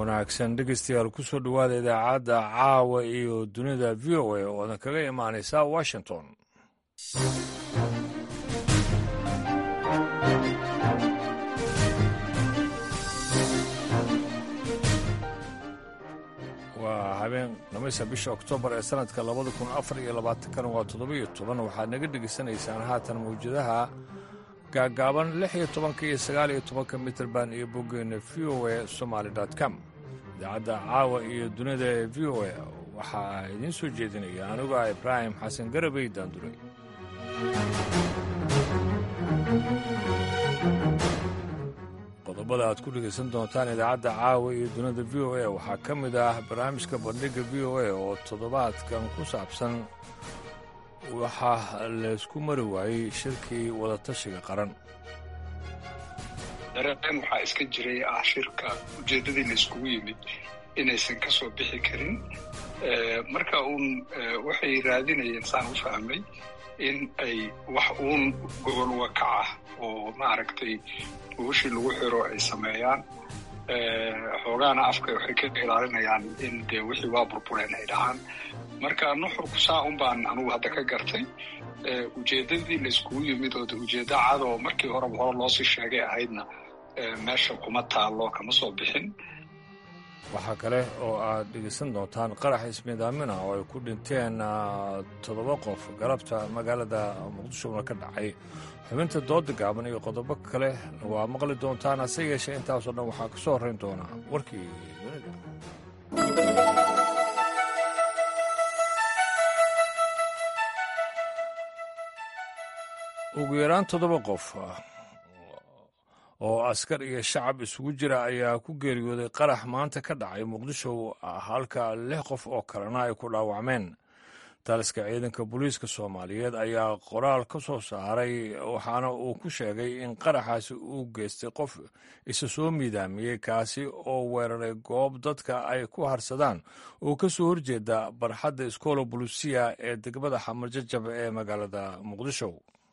wanaagsan dhegeystayaal kusoo dhowaada idaacadda caawa iyo dunida v o a oo adan kaga imaanaysa washington waa habeen dhamaysa bisha oktoobar ee sanadka labada kun afar iyo labaatankana waa toddobiyo toban waxaad naga dhegaysanaysaan haatan mawjadaha gaagaaban lix iyo tobanka iyo sagaal iyo tobanka mitrband iyo boggeena v o a somaali com idaacadda caawa iyo dunida ee v o a waxaa idiin soo jeedinaya anigu ah ibraahim xasan garabey daanduray qodobada aad ku dhegaysan doontaan idaacadda caawa iyo dunida v o a waxaa ka mid ah barnaamijka bandhigga v o a oo toddobaadkan ku saabsan waxaa laysku mari waayey shirkii wadatashiga qaran dareen waxaa iska jiray ah shirka ujeeddadii layskugu yimid inaysan ka soo bixi karin marka uun waxay raadinayeen saan u fahmay in ay wax uun gobol wakac ah oo maaragtay gobashii lagu xiro ay sameeyaan xoogaana afka waxay ka ilaalinayaan in dee wixii waa burbureen ay dhahaan marka nuxurku saa un baan anugu hadda ka gartay ujeeddadii layskugu yimid oo de ujeeddo cad oo markii horeba hore loosii sheegay ahaydna meesha kuma taallo kama soo bixin waxaa kale oo aad dhegaysan doontaan qarax ismiidaamina oo ay ku dhinteen toddoba qof galabta magaalada muqdishona ka dhacay xubinta dooda gaaban iyo qodobo kale waa maqli doontaan hase yeeshee intaasoo dhan waxaa ka soo horrayn doonaa warkii dunida ugu yaraan toddoba qof oo askar iyo shacab isugu jira ayaa ku geeriyooday qarax maanta ka dhacay muqdisho halka lix qof oo kalena ay ku dhaawacmeen taliska ciidanka booliiska soomaaliyeed ayaa qoraal ka soo saaray waxaana uu ku sheegay in qaraxaasi uu geystay qof isa soo miidaamiyey kaasi oo weeraray goob dadka ay ku harsadaan oo ka soo horjeeda barxadda iskoola bulusiya ee degmada xamarjajab ee magaalada muqdisho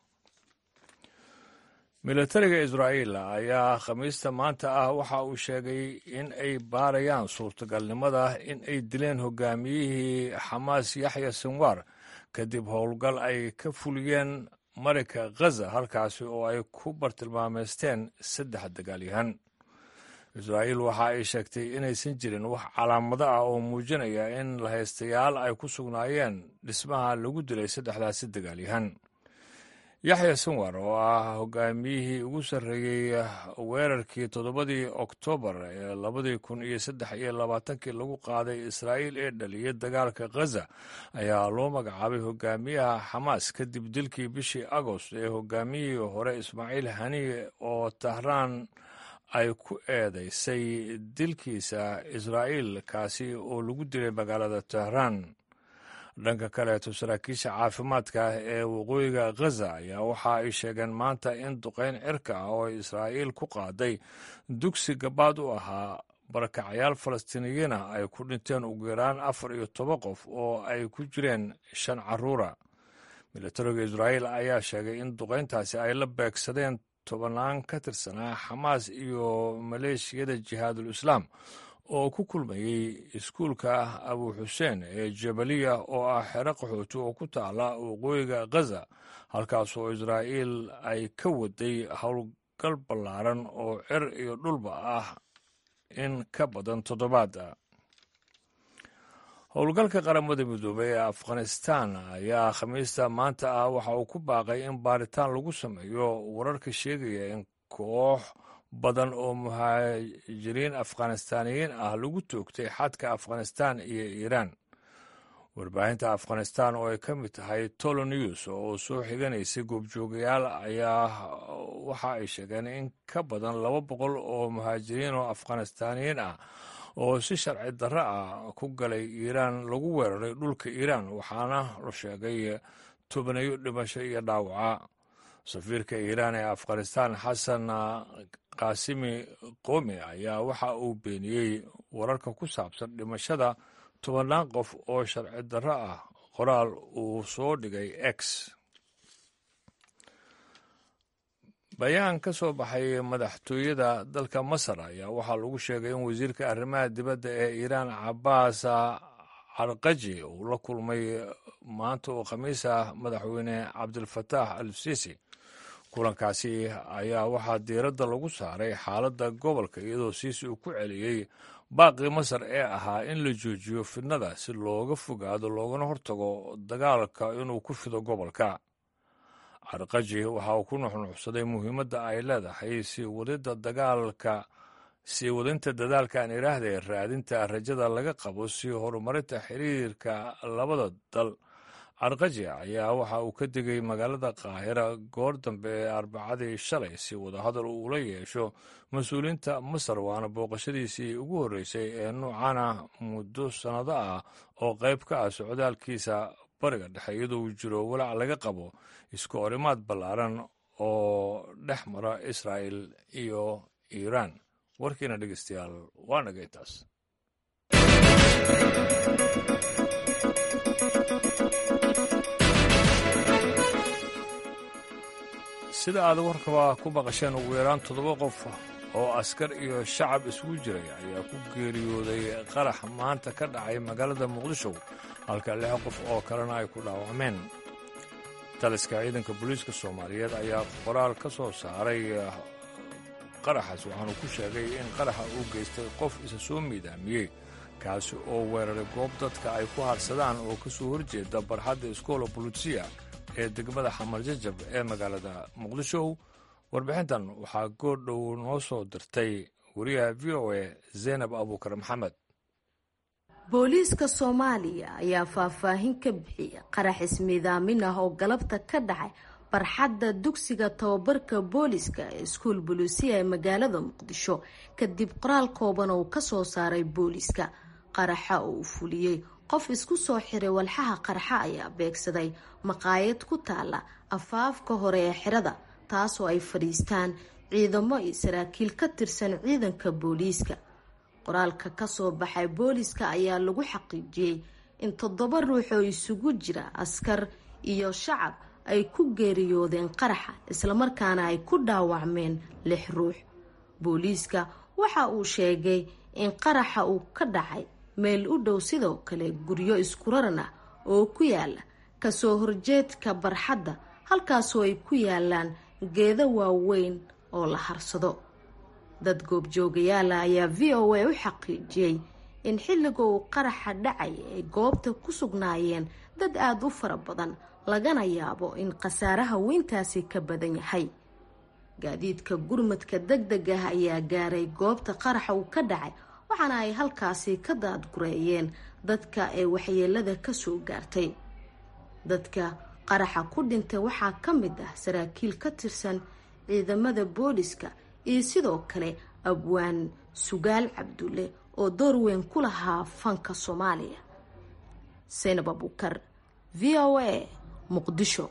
militariga israa'iil ayaa khamiista maanta ah waxa uu sheegay in ay baarayaan suurtagalnimada in ay dileen hogaamiyihii xamaas yaxya sinwar kadib howlgal ay ka fuliyeen marinka khaza halkaasi oo ay ku bartilmaameysteen saddex dagaalyahan israa'iil waxa ay sheegtay inaysan jirin wax calaamado ah oo muujinaya in lahaystayaal ay ku sugnaayeen dhismaha lagu dilay saddexdaasi dagaalyahan yaxya sinwar oo ah hogaamiyihii ugu sarreeyey weerarkii toddobadii oktoobar ee labadii kun iyo saddex iyo labaatankii lagu qaaday israa'iil ee dhaliyay dagaalka khaza ayaa loo magacaabay hogaamiyaha xamaas kadib dilkii bishii agost ee hogaamiyihii hore ismaaciil haniye oo tahraan ay ku eedaysay dilkiisa israa'iil kaasi oo lagu dilay magaalada tehraan dhanka kaleeto saraakiisha caafimaadka ee waqooyiga khaza ayaa waxa ay sheegeen maanta in duqayn cirka ah oo israa'iil ku qaaday dugsi gabaad u ahaa barakacyaal falastiiniyiina ay ku dhinteen ugu yaraan afar iyo toban qof oo ay ku jireen shan caruura militariga israa'iil ayaa sheegay in duqayntaasi ay la beegsadeen tobannaan ka tirsanaa xamaas iyo maleeshiyada jihaadul islaam oo ku kulmayey iskuulka abu xuseen ee jabaliya oo ah xero qaxooti oo ku taala waqooyiga khaza halkaas oo israa'iil ay ka waday howlgal ballaaran oo cer iyo dhulba ah in ka badan toddobaada howlgalka qaramada midoobey ee afghanistan ayaa khamiista maanta ah waxa uu ku baaqay in baaritaan lagu sameeyo wararka sheegaya in koox badan oo muhaajiriin afghanistaaniyiin ah lagu toogtay xadka afghanistan iyo iiraan warbaahinta afghanistan oo ay ka mid tahay tolo news oo soo xiganaysay goobjoogayaal ayaa waxa ay sheegeen in ka badan laba boqol oo muhaajiriin oo afghanistaaniyiin ah oo si sharci darro ah ku galay iiraan lagu weeraray dhulka iiraan waxaana la sheegay tobanayo dhimasho iyo dhaawaca safiirka iiraan ee afghanistan xasan kaasimi qomi ayaa waxa uu beeniyey wararka ku saabsan dhimashada tobannaan qof oo sharci darro ah qoraal uu soo dhigay x bayaan ka soo baxay madaxtooyada dalka masar ayaa waxaa lagu sheegay in wasiirka arrimaha dibadda ee iiraan cabaas carqaji uu la kulmay maanta oo khamiis ah madaxweyne cabdilfataax al sisi kulankaasi ayaa waxaa diiradda lagu saaray xaaladda gobolka iyadoo siisi uu ku celiyey baaqii masar ee ahaa in la joojiyo fidnada si looga fogaado loogana hortago dagaalka inuu ku fido gobolka carqaji waxa uu ku nuxnuxsaday muhiimadda ay leedahay sii wadida dagaalka sii wadinta dadaalka aan idhaahda ee raadinta rajada laga qabo si horumarinta xiriirka labada dal carqaji ayaa waxa uu ka digay magaalada qaahira goor dambe ee arbacadii shalay si wadahadal uu ula yeesho mas-uuliyiinta masar waana booqashadiisii ugu horreysay ee nuucana muddo sannado ah oo qayb ka ah socdaalkiisa bariga dhexe iyadoo uu jiro walaac laga qabo isku orimaad ballaaran oo dhex mara israa'il iyo iiraan warkiina dhegeystayaal waa nagay taas sida aad warkaba ku baqasheen ugu yaraan toddoba qof oo askar iyo shacab isugu jiray ayaa ku geeriyooday qarax maanta ka dhacay magaalada muqdisho halka lix qof oo kalena ay ku dhaawacmeen taliska ciidanka booliiska soomaaliyeed ayaa qoraal ka soo saaray qaraxaas waxaanu ku sheegay in qaraxa uu geystay qof isa soo miidaamiyey kaasi oo weeraray goob dadka ay ku harsadaan oo ka soo horjeeda barxadda iskoola bulutsiya ee degmada xamar jajab ee magaalada muqdisho warbixintan waxaa goordhow noo soo dirtay wariyaha v o a zaynab abuukar maxamed booliiska soomaaliya ayaa faahfaahin ka bixiyay qarax ismiidaamin ah oo galabta ka dhacay barxadda dugsiga tababarka booliiska ee iskuul buluusiya ee magaalada muqdisho kadib qoraal kooban oo ka soo saaray booliiska qaraxa oo uu fuliyey qof isku soo xiray walxaha qarxa ayaa beegsaday maqaayad ku taala afaafka hore ee xirada taasoo ay fadhiistaan ciidamo iyo saraakiil ka tirsan ciidanka booliiska qoraalka kasoo baxay booliiska ayaa lagu xaqiijiyey in toddoba ruux oo isugu jira askar iyo shacab ay ku geeriyoodeen qaraxa islamarkaana ay ku dhaawacmeen lix ruux booliiska waxa uu sheegay in qaraxa uu ka dhacay meel u dhow sidoo kale guryo iskuraran ah oo ku yaala kasoo horjeedka barxadda halkaasoo ay ku yaalaan geedo waaweyn oo la harsado dad goobjoogayaala ayaa v o a u xaqiijiyey in xilliga uu qaraxa dhacay ay goobta ku sugnaayeen dad aada u fara badan lagana yaabo in khasaaraha weyntaasi ka badan yahay gaadiidka gurmadka deg deg ah ayaa gaaray goobta qaraxa uu ka dhacay waxaana ay halkaasi ka daadgureeyeen dadka ee waxyeelada kasoo gaartay dadka qaraxa ku dhintay waxaa ka mid ah saraakiil ka tirsan ciidamada booliska iyo sidoo kale abwaan sugaal cabdulle oo door weyn ku lahaa fanka soomaaliya saynab abuukar v o a muqdisho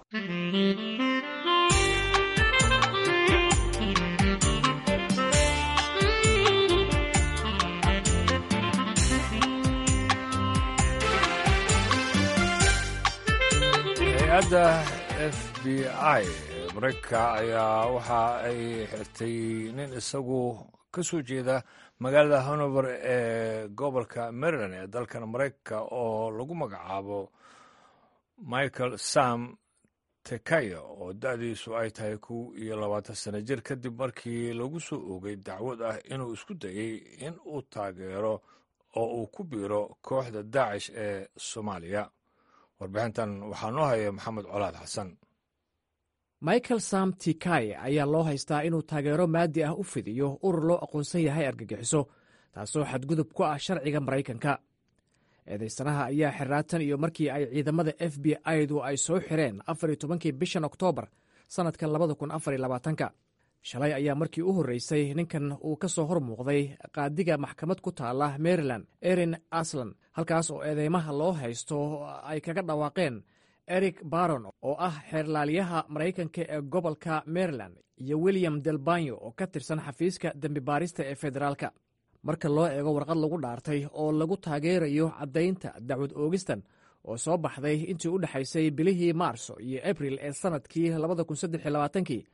hay-adda f b i mareykanka ayaa waxa ay xirtay nin isagu ka soo jeeda magaalada hanover ee gobolka maryland ee dalkan mareykanka oo lagu magacaabo michael sam tekayo oo da-diisu ay tahay kow iyo labaatan sano jir kadib markii lagu soo oogay dacwad ah inuu isku dayey in uu taageero oo uu ku biiro kooxda daacish ee soomaaliya warbixintan waxaa noo haya maxamed colaad xasan michael sam tikay ayaa loo haystaa inuu taageero maadi ah u fidiyo urur loo aqoonsan yahay argagixiso taasoo xadgudub ku ah sharciga maraykanka eedaysanaha ayaa xirraatan iyo markii ay ciidamada f b i-du ay soo xireen afar iyo tobankii bishan oktoobar sannadka labada kun afar iyo labaatanka shalay ayaa markii u horreysay ninkan uu ka soo hor muuqday qaadiga maxkamad ku taala maryland erin aslan halkaas oo eedeymaha loo haysto ay kaga dhawaaqeen eric baron oo ah xeerlaaliyaha maraykanka ee gobolka maryland iyo william delbanyo oo ka tirsan xafiiska dembi baarista ee federaalka marka loo eego warqad lagu dhaartay oo lagu taageerayo caddaynta dacwad oogistan oo soo baxday intii u dhexaysay bilihii maarso iyo abril ee sannadkii kii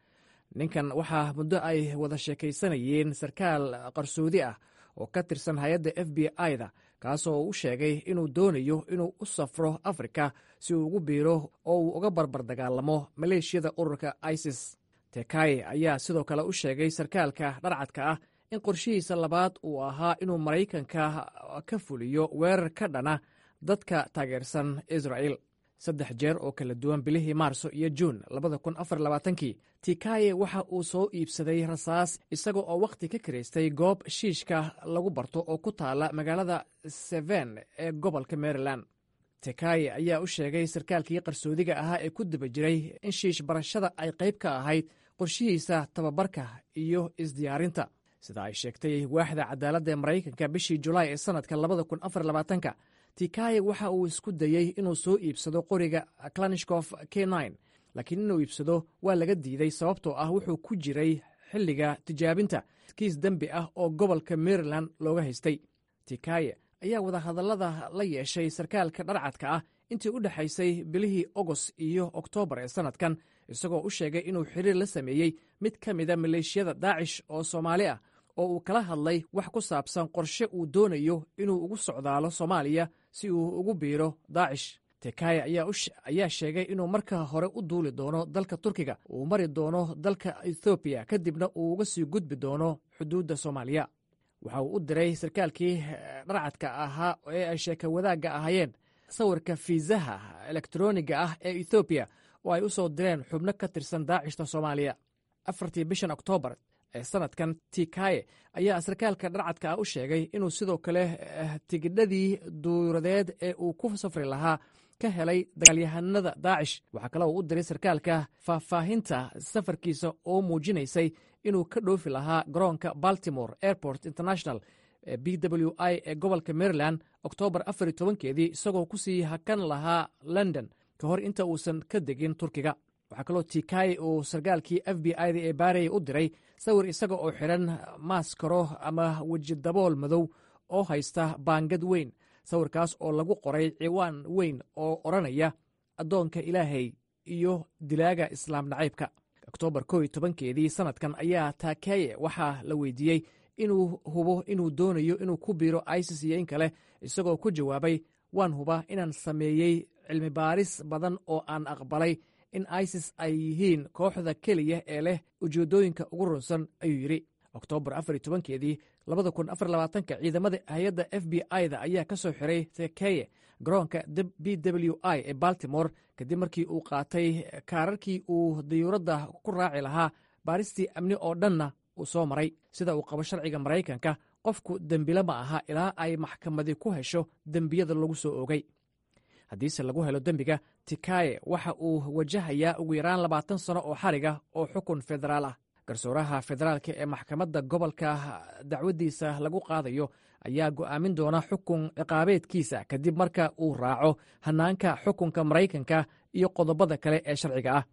ninkan waxaa muddo ay wada sheekaysanayeen sarkaal qarsoodi ah oo ka tirsan hay-adda f b i-da kaasoo u sheegay inuu doonayo inuu u safro afrika si uu ugu biiro oo uu uga barbar dagaalamo maleeshiyada ururka isis tekaye ayaa sidoo kale u sheegay sarkaalka dharcadka ah in qorshihiisa labaad uu ahaa inuu maraykanka ka fuliyo weerar ka dhana dadka taageersan israa'el saddex jeer oo kala duwan bilihii maarso iyo juun labada kun afar labaatankii tikaye waxa uu soo iibsaday rasaas isaga oo wakhti ka karaystay goob shiishka lagu barto oo ku taala magaalada seven ee gobolka maryland tekaye ayaa u sheegay sarkaalkii qarsoodiga ahaa ee ku daba jiray in shiish barashada ay qayb ka ahayd qorshihiisa tababarka iyo isdiyaarinta sida ay sheegtay waaxda cadaaladda ee maraykanka bishii julaay ee sannadka labada kun afar labaatanka tikaye waxa uu isku dayey inuu soo iibsado qoriga klanishkof k laakiin inuu iibsado waa laga diiday sababtoo ah wuxuu ku jiray xilliga tijaabinta kiis dembi ah oo gobolka maryland looga haystay tikaye ayaa wadahadallada la yeeshay sarkaalka dharcadka ah intii u dhexaysay bilihii ogos iyo oktoobar ee sannadkan isagoo u sheegay inuu xiriir la sameeyey mid ka mida maleeshiyada daacish oo soomaali ah oo uu kala hadlay wax ku saabsan qorshe uu doonayo inuu ugu socdaalo soomaaliya si uu ugu biiro daacish tekaye ayaa sheegay inuu marka hore u duuli doono dalka turkiga uu mari doono dalka ethoobiya kadibna uu uga sii gudbi doono xuduudda soomaaliya waxa uu u diray sarkaalkii dharcadka ahaa ee ay sheeka wadaagga ahaayeen sawirka fiisaha elektroniga ah ee ethoobiya oo ay u soo direen xubno ka tirsan daacishta soomaaliya afartii bishan oktoobar ee sanadkan tikaye ayaa sarkaalka dharcadka ah u sheegay inuu sidoo kale tigidhadii duuradeed ee uu ku safri lahaa ka helay dagaalyahanada daacish waxaa kale uu u diray sarkaalka faahfaahinta safarkiisa oo muujinaysay inuu ka dhoofi lahaa garoonka baltimore airport international ee b w i ee gobolka maryland oktoobar afar iyo tobankeedii isagoo kusii hakan lahaa london ka hor inta uusan ka degin turkiga waxaa kaloo tikaye uu sarkaalkii f b i da ee baaraya u diray sawir isaga oo xidhan maaskaro ama wejidabool madow oo haysta baangad weyn sawirkaas oo lagu qoray ciwaan weyn oo odhanaya addoonka ilaahay iyo dilaaga islaam nacaybka oktoobar ko iyo tobankeedii sannadkan ayaa takaye waxaa la weydiiyey inuu hubo inuu doonayo inuu ku biiro isis iyo in kale isagoo ku jawaabay waan hubaa inaan sameeyey cilmi baaris badan oo aan aqbalay in isis ay yihiin kooxda keliya ee leh ujeeddooyinka ugu runsan ayuu yidhi oktoobar afar iyo tobankeedii labada kun afar labaatanka ciidamada hay-adda f b i da ayaa ka soo xiray tekeye garoonka b w i ee baltimore kadib markii uu qaatay kaararkii uu dayuuradda ku raaci lahaa baaristii amni oo dhanna uu soo maray sida uu qabo sharciga maraykanka qofku dembile ma aha ilaa ay maxkamadi ku hesho dembiyada lagu soo oogay haddiise lagu helo dembiga tikaye waxa uu wajahayaa ugu yaraan labaatan sano oo xariga oo xukun federaal ah garsooraha federaalka ee maxkamadda gobolka dacwaddiisa lagu qaadayo ayaa go'aamin doona xukun ciqaabeedkiisa kadib marka uu raaco hannaanka xukunka maraykanka iyo qodobada kale ee sharciga ah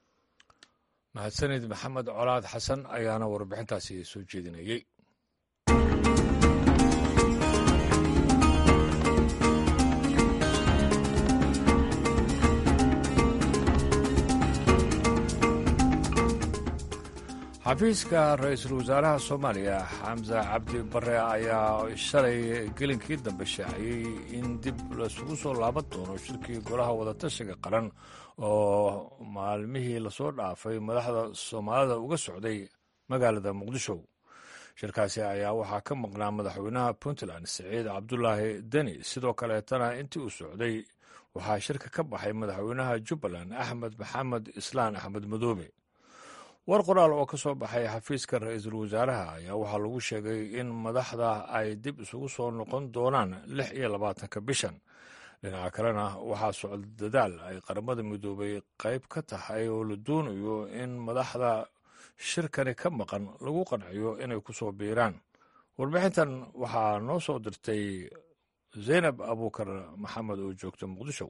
mahadsanid maxamed colaad xasan ayaana warbixintaasi soo jeedinayey xafiiska ra-iisul wasaaraha soomaaliya xamse cabdi bare ayaa shalay gelinkii dambe shaaciyey in dib laisugu soo laaban doono shirkii golaha wadatashiga qaran oo maalmihii lasoo dhaafay madaxda soomaalida uga socday magaalada muqdisho shirkaasi ayaa waxaa ka maqnaa madaxweynaha puntland siciid cabdulaahi deni sidoo kaleetana intii uu socday waxaa shirka ka baxay madaxweynaha jubbaland axmed maxamed islaan axmed madoobe war qoraal oo ka soo baxay xafiiska ra-iisul wasaaraha ayaa waxaa lagu sheegay in madaxda ay dib isugu soo noqon doonaan lix iyo labaatanka bishan dhinaca kalena waxaa socda dadaal ay qaramada midoobay qayb ka tahay oo la doonayo in madaxda shirkani ka maqan lagu qanciyo inay ku soo biiraan warbixintan waxaa noo soo dirtay zaynab abuukar maxamed oo joogta muqdisho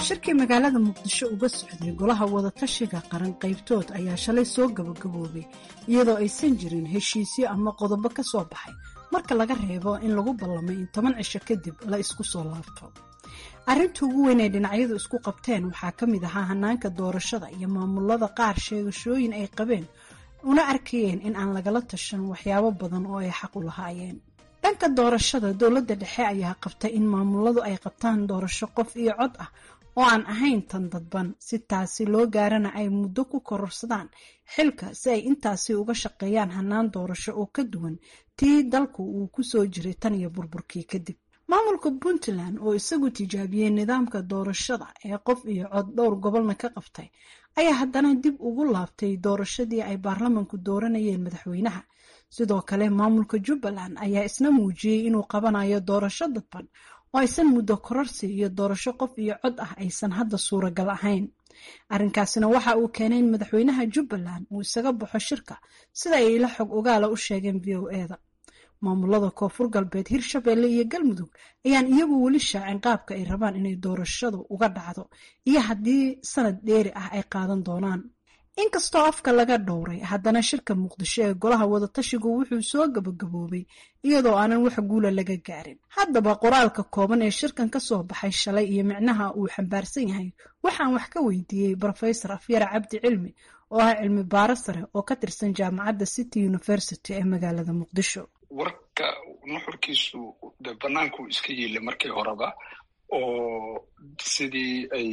shirkii magaalada muqdisho uga socday golaha wadatashiga qaran qaybtood ayaa shalay soo gabagaboobay iyadoo aysan jirin heshiisyo ama qodobo ka soo baxay marka laga reebo in lagu ballamay in toban cisho kadib la isku soo laabto arrinta ugu weyn ay dhinacyadu isku qabteen waxaa ka mid ahaa hanaanka doorashada iyo maamulada qaar sheegashooyin ay qabeen una arkayeen in aan lagala tashan waxyaabo badan oo ay xaq u lahaayeen dhanka doorashada dowladda dhexe ayaa qabtay in maamuladu ay qabtaan doorasho qof iyo cod ah oo aan ahayn tan dadban si taasi loo gaarana ay muddo ku kororsadaan xilka si ay intaasi uga shaqeeyaan hanaan doorasho oo ka duwan tii dalku uu ku soo jiray tan iyo burburkii kadib maamulka puntland oo isagu tijaabiyey nidaamka doorashada ee qof iyo cod dhowr gobolna ka qabtay ayaa haddana dib ugu laabtay doorashadii ay baarlamanku dooranayeen madaxweynaha sidoo kale maamulka jubbaland ayaa isna muujiyey inuu qabanayo doorasho dadban oo aysan muddo kororsi iyo doorasho qof iyo cod ah aysan hadda suuragal ahayn arrinkaasina waxa uu keenay in madaxweynaha jubbaland uu isaga baxo shirka sida ay ila xog ogaala u sheegeen v o eda maamulada koonfur galbeed hirshabeelle iyo galmudug ayaan iyagu weli shaacin qaabka ay rabaan inay doorashadu uga dhacdo iyo haddii sanad dheeri ah ay qaadan doonaan inkastoo afka laga dhowray haddana shirka muqdisho ee golaha wadatashigu wuxuu soo gabagaboobay iyadoo aanan wax guula laga gaarin haddaba qoraalka kooban ee shirkan ka soo baxay shalay iyo micnaha uu xambaarsan yahay waxaan wax ka weydiiyey brofesor afyara cabdi cilmi oo ah cilmi baaro sare oo ka tirsan jaamacadda city university ee magaalada muqdisho warka nuxurkiisu de banaanku iska yiile markii horeba oo sidii ay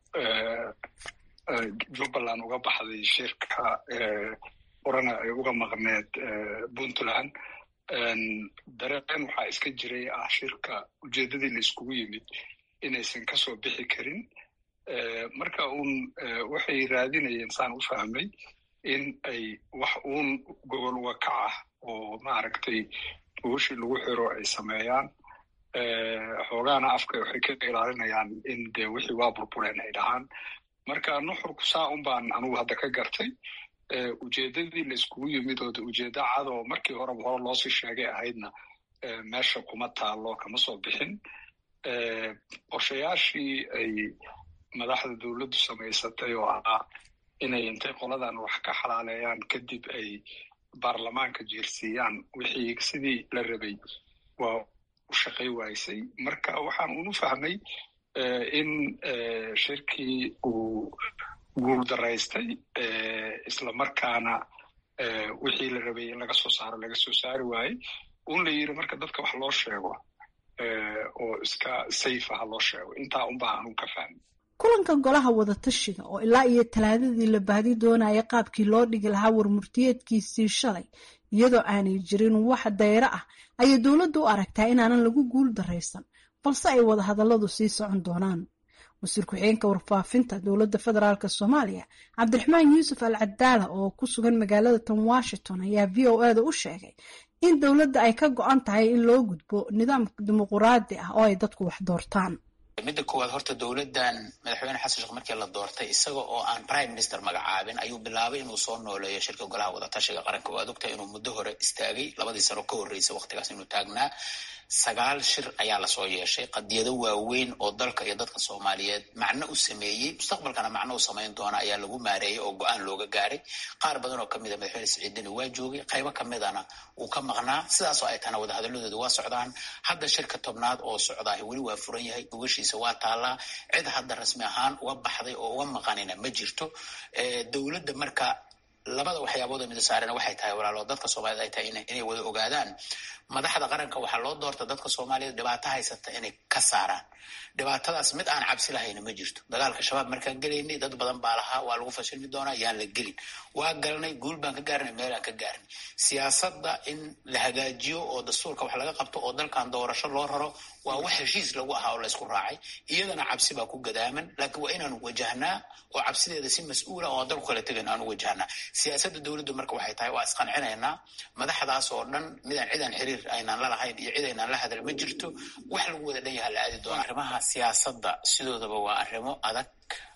jubbaland uga baxday shirka orana ay uga maqneed puntland dareen waxaa iska jiray ah shirka ujeeddadii la iskugu yimid inaysan kasoo bixi karin marka uun waxay raadinayeen saan u fahmay in ay wax uun gobol uga kac ah oo maaragtay buushii lagu xiro ay sameeyaan xoogaana afka waxay ka ilaalinayaan in dee wixii waa burbureen ay dhahaan marka nuxurku saa un baan anugu hadda ka gartay ujeeddadii la iskugu yimid oo de ujeeddo cad oo markii horeba hore loosii sheegay ahaydna meesha kuma taalo kama soo bixin qorshayaashii ay madaxda dowladdu samaysatay oo ahaa inay intay qoladan wax ka xalaaleeyaan kadib ay baarlamaanka jeersiiyaan wixii sidii la rabay waa u shaqay waysay marka waxaan unu fahmay in shirkii uu guul daraystay islamarkaana wixii la rabay in laga soo saaro laga soo saari waayey un la yiri marka dadka wax loo sheego oo iska safe ah loo sheego intaa unbaa anuu ka fahmay kulanka golaha wadatashiga oo ilaa iyo talaadadii la baadi doonaya qaabkii loo dhigi lahaa warmurtiyeedkiisii shalay iyadoo aanay jirin wax dayro ah ayay dowladdu u aragtaa inaanan lagu guul daraysan balse ay wadahadalladu sii socon doonaan wasiir ku-xigeenka warfaafinta dowladda federaalk soomaaliya cabdiraxmaan yuusuf al cadaala oo ku sugan magaalada tan washington ayaa v o eda u sheegay in dowladda ay ka go-an tahay in loo gudbo nidaam dimuquraadi ah oo ay dadku wax doortaan midda koowaad horta dowladdan madaxweyne xasan sheekh markii la doortay isaga oo aan prime minister magacaabin ayuu bilaabay inuu soo nooleeyo shirka golaha wadatashiga qaranka waad ogtahay inuu muddo hore istaagay labadii sano ka horreysay waqtigaas inuu taagnaa sagaal shir ayaa lasoo yeeshay qadiyado waaweyn oo dalka iyo dadka soomaaliyeed macno u sameeyey mustaqbalkana macno u samayn doona ayaa lagu maareeyay oo go-aan looga gaaray qaar badan oo kamid a madaxweyne siciidini waa joogay qaybo kamidana wuu ka maqnaa sidaasoo ay tahana wadahadaladooda waa socdaan hadda shirka tobnaad oo socdaah weli waa furan yahay gogashiisa waa taallaa cid hadda rasmi ahaan uga baxday oo uga maqanina ma jirto dowladda marka labada waxyaabood oo mida saarena waxay tahay walaalo dadka soomaaliyed ay tahay inay wada ogaadaan madaxda qaranka waxaa loo doorta dadka soomaaliyeed dhibaato haysata inay ka saaraan dhibaatadaas mid aan cabsi lahayna ma jirto dagaalka shabaab markaan gelaynay dad badan baa lahaa waa lagu fashilmi doonaa yaan la gelin waa galnay guul baan ka gaarnay meelaan ka gaarnay siyaasadda in la hagaajiyo oo dastuurka wax laga qabto oo dalkan doorasho loo raro waa wax heshiis lagu ahaa oo laysku raacay iyadana cabsi baa ku gadaaman laakiin waa inaanu wajahnaa oo cabsideeda si mas-uula oo dalku kala tegan aanu wajahnaa siyaasadda dowladdu marka waxay tahay waa isqancinaynaa madaxdaas oo dhan midaan cidaan xiriir aynaan la lahayn iyo cid aynaan la hadal ma jirto wax lagu wada dhan yaha la aadi doona arrimaha siyaasadda sidoodaba waa arrimo adag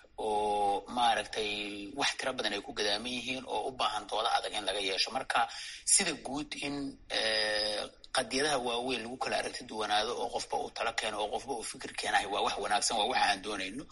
oo maaragtay wax tiro badan ay ku gadaaman yihiin oo u baahan dooda adag in laga yeesho marka sida guud in qadiyadaha waaweyn lagu kala aragti duwanaado oo qofba uu talo keeno oo qofba uu fikir keenahay waa wax wanaagsan waa waxa aan doonayno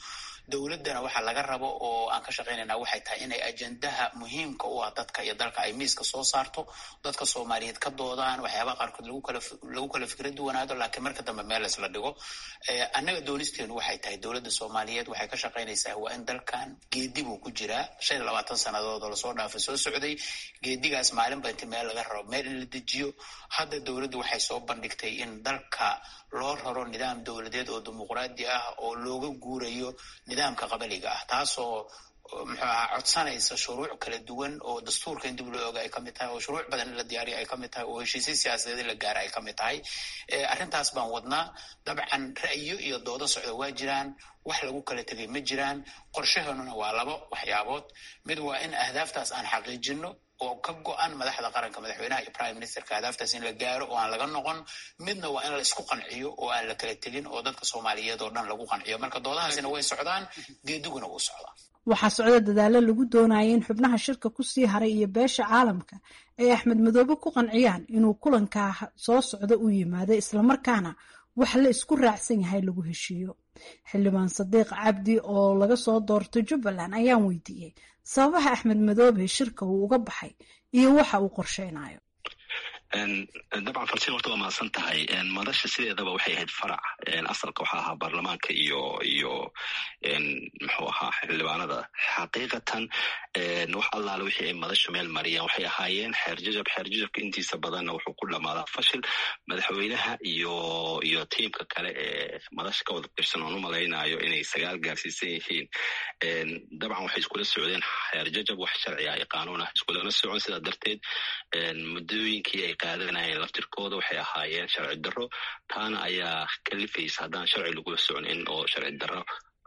dowladdana waxa laga rabo oo aan ka shaqaynayna waxay tahay inay ajendaha muhiimka u ah dadka iyo dalka ay miiska soo saarto dadka soomaaliyeed ka doodaan waxyaabaha qaarkood lagu kala lagu kala fikra duwanaado laakiin marka dambe meel isla dhigo annaga doonisteenu waxay tahay dowladda soomaaliyeed waxay ka shaqaynaysaa waa in dalkan geedi buu ku jiraa shan iyo labaatan sannadood oo lasoo dhaafay soo socday geedigaas maalinba inti meel laga rabo meel in la dejiyo hadda dowladdu waxay soo bandhigtay in dalka loo raro nidaam dowladeed oo dimuqraadi ah oo looga guurayo nidaamka qabaliga ah taasoo muxuu ahaa codsanaysa shuruuc kala duwan oo dastuurka in dib loo oga ay ka mid tahay oo shuruuc badan in la diyaariya ay ka mid tahay oo heshiisya siyaasadeed in la gaara ay ka mid tahay arrintaas baan wadnaa dabcan ra'yo iyo doodo socda waa jiraan wax lagu kala tegay ma jiraan qorshaheenuna waa labo waxyaabood mid waa in ahdaaftaas aan xaqiijino oo ka go-an madaxda qaranka madaxweynaha iyo prime ministerka ahdaaftaas in la gaaro oo aan laga noqon midna waa in la isku qanciyo oo aan la kala tegin oo dadka soomaaliyeed oo dhan lagu qanciyo marka doodahaasina way socdaan geediguna wuu socdaa waxaa socda dadaalo lagu doonaya in xubnaha shirka kusii haray iyo beesha caalamka ay axmed madoobe ku qanciyaan inuu kulankaa soo socdo u yimaado islamarkaana wax la isku raacsan yahay lagu heshiiyo xildhibaan sadiiq cabdi oo laga soo doortay jubbaland ayaan weydiiyey sababaha axmed madoobe shirka uu uga baxay iyo waxa uu qorsheynayo dabcan farsin horta waa mahadsan tahay madasha sideedaba waxay ahayd farac asalka waxaa ahaa baarlamaanka iyo iyo muxuu ahaa xildhibaanada xaqiiqatan wax allaale wixii ay madashu meel mariyeen waxay ahaayeen xeerjajab xeerjajabka intiisa badanna wuxuu ku dhamaadaa fashil madaxweynaha iyo iyo tiimka kale ee madasha ka wada tirsan oon u malaynayo inay sagaal gaarsiisan yihiin dabcan waxay iskula socdeen xeerjajab wax sharciga iyo qaanuun ah iskulana socon sidaa darteed muddooyinkii ay qaadanayeen laftirkooda waxay ahaayeen sharci darro taana ayaa kalifaysa haddaan sharci lagula socnin oo sharci darro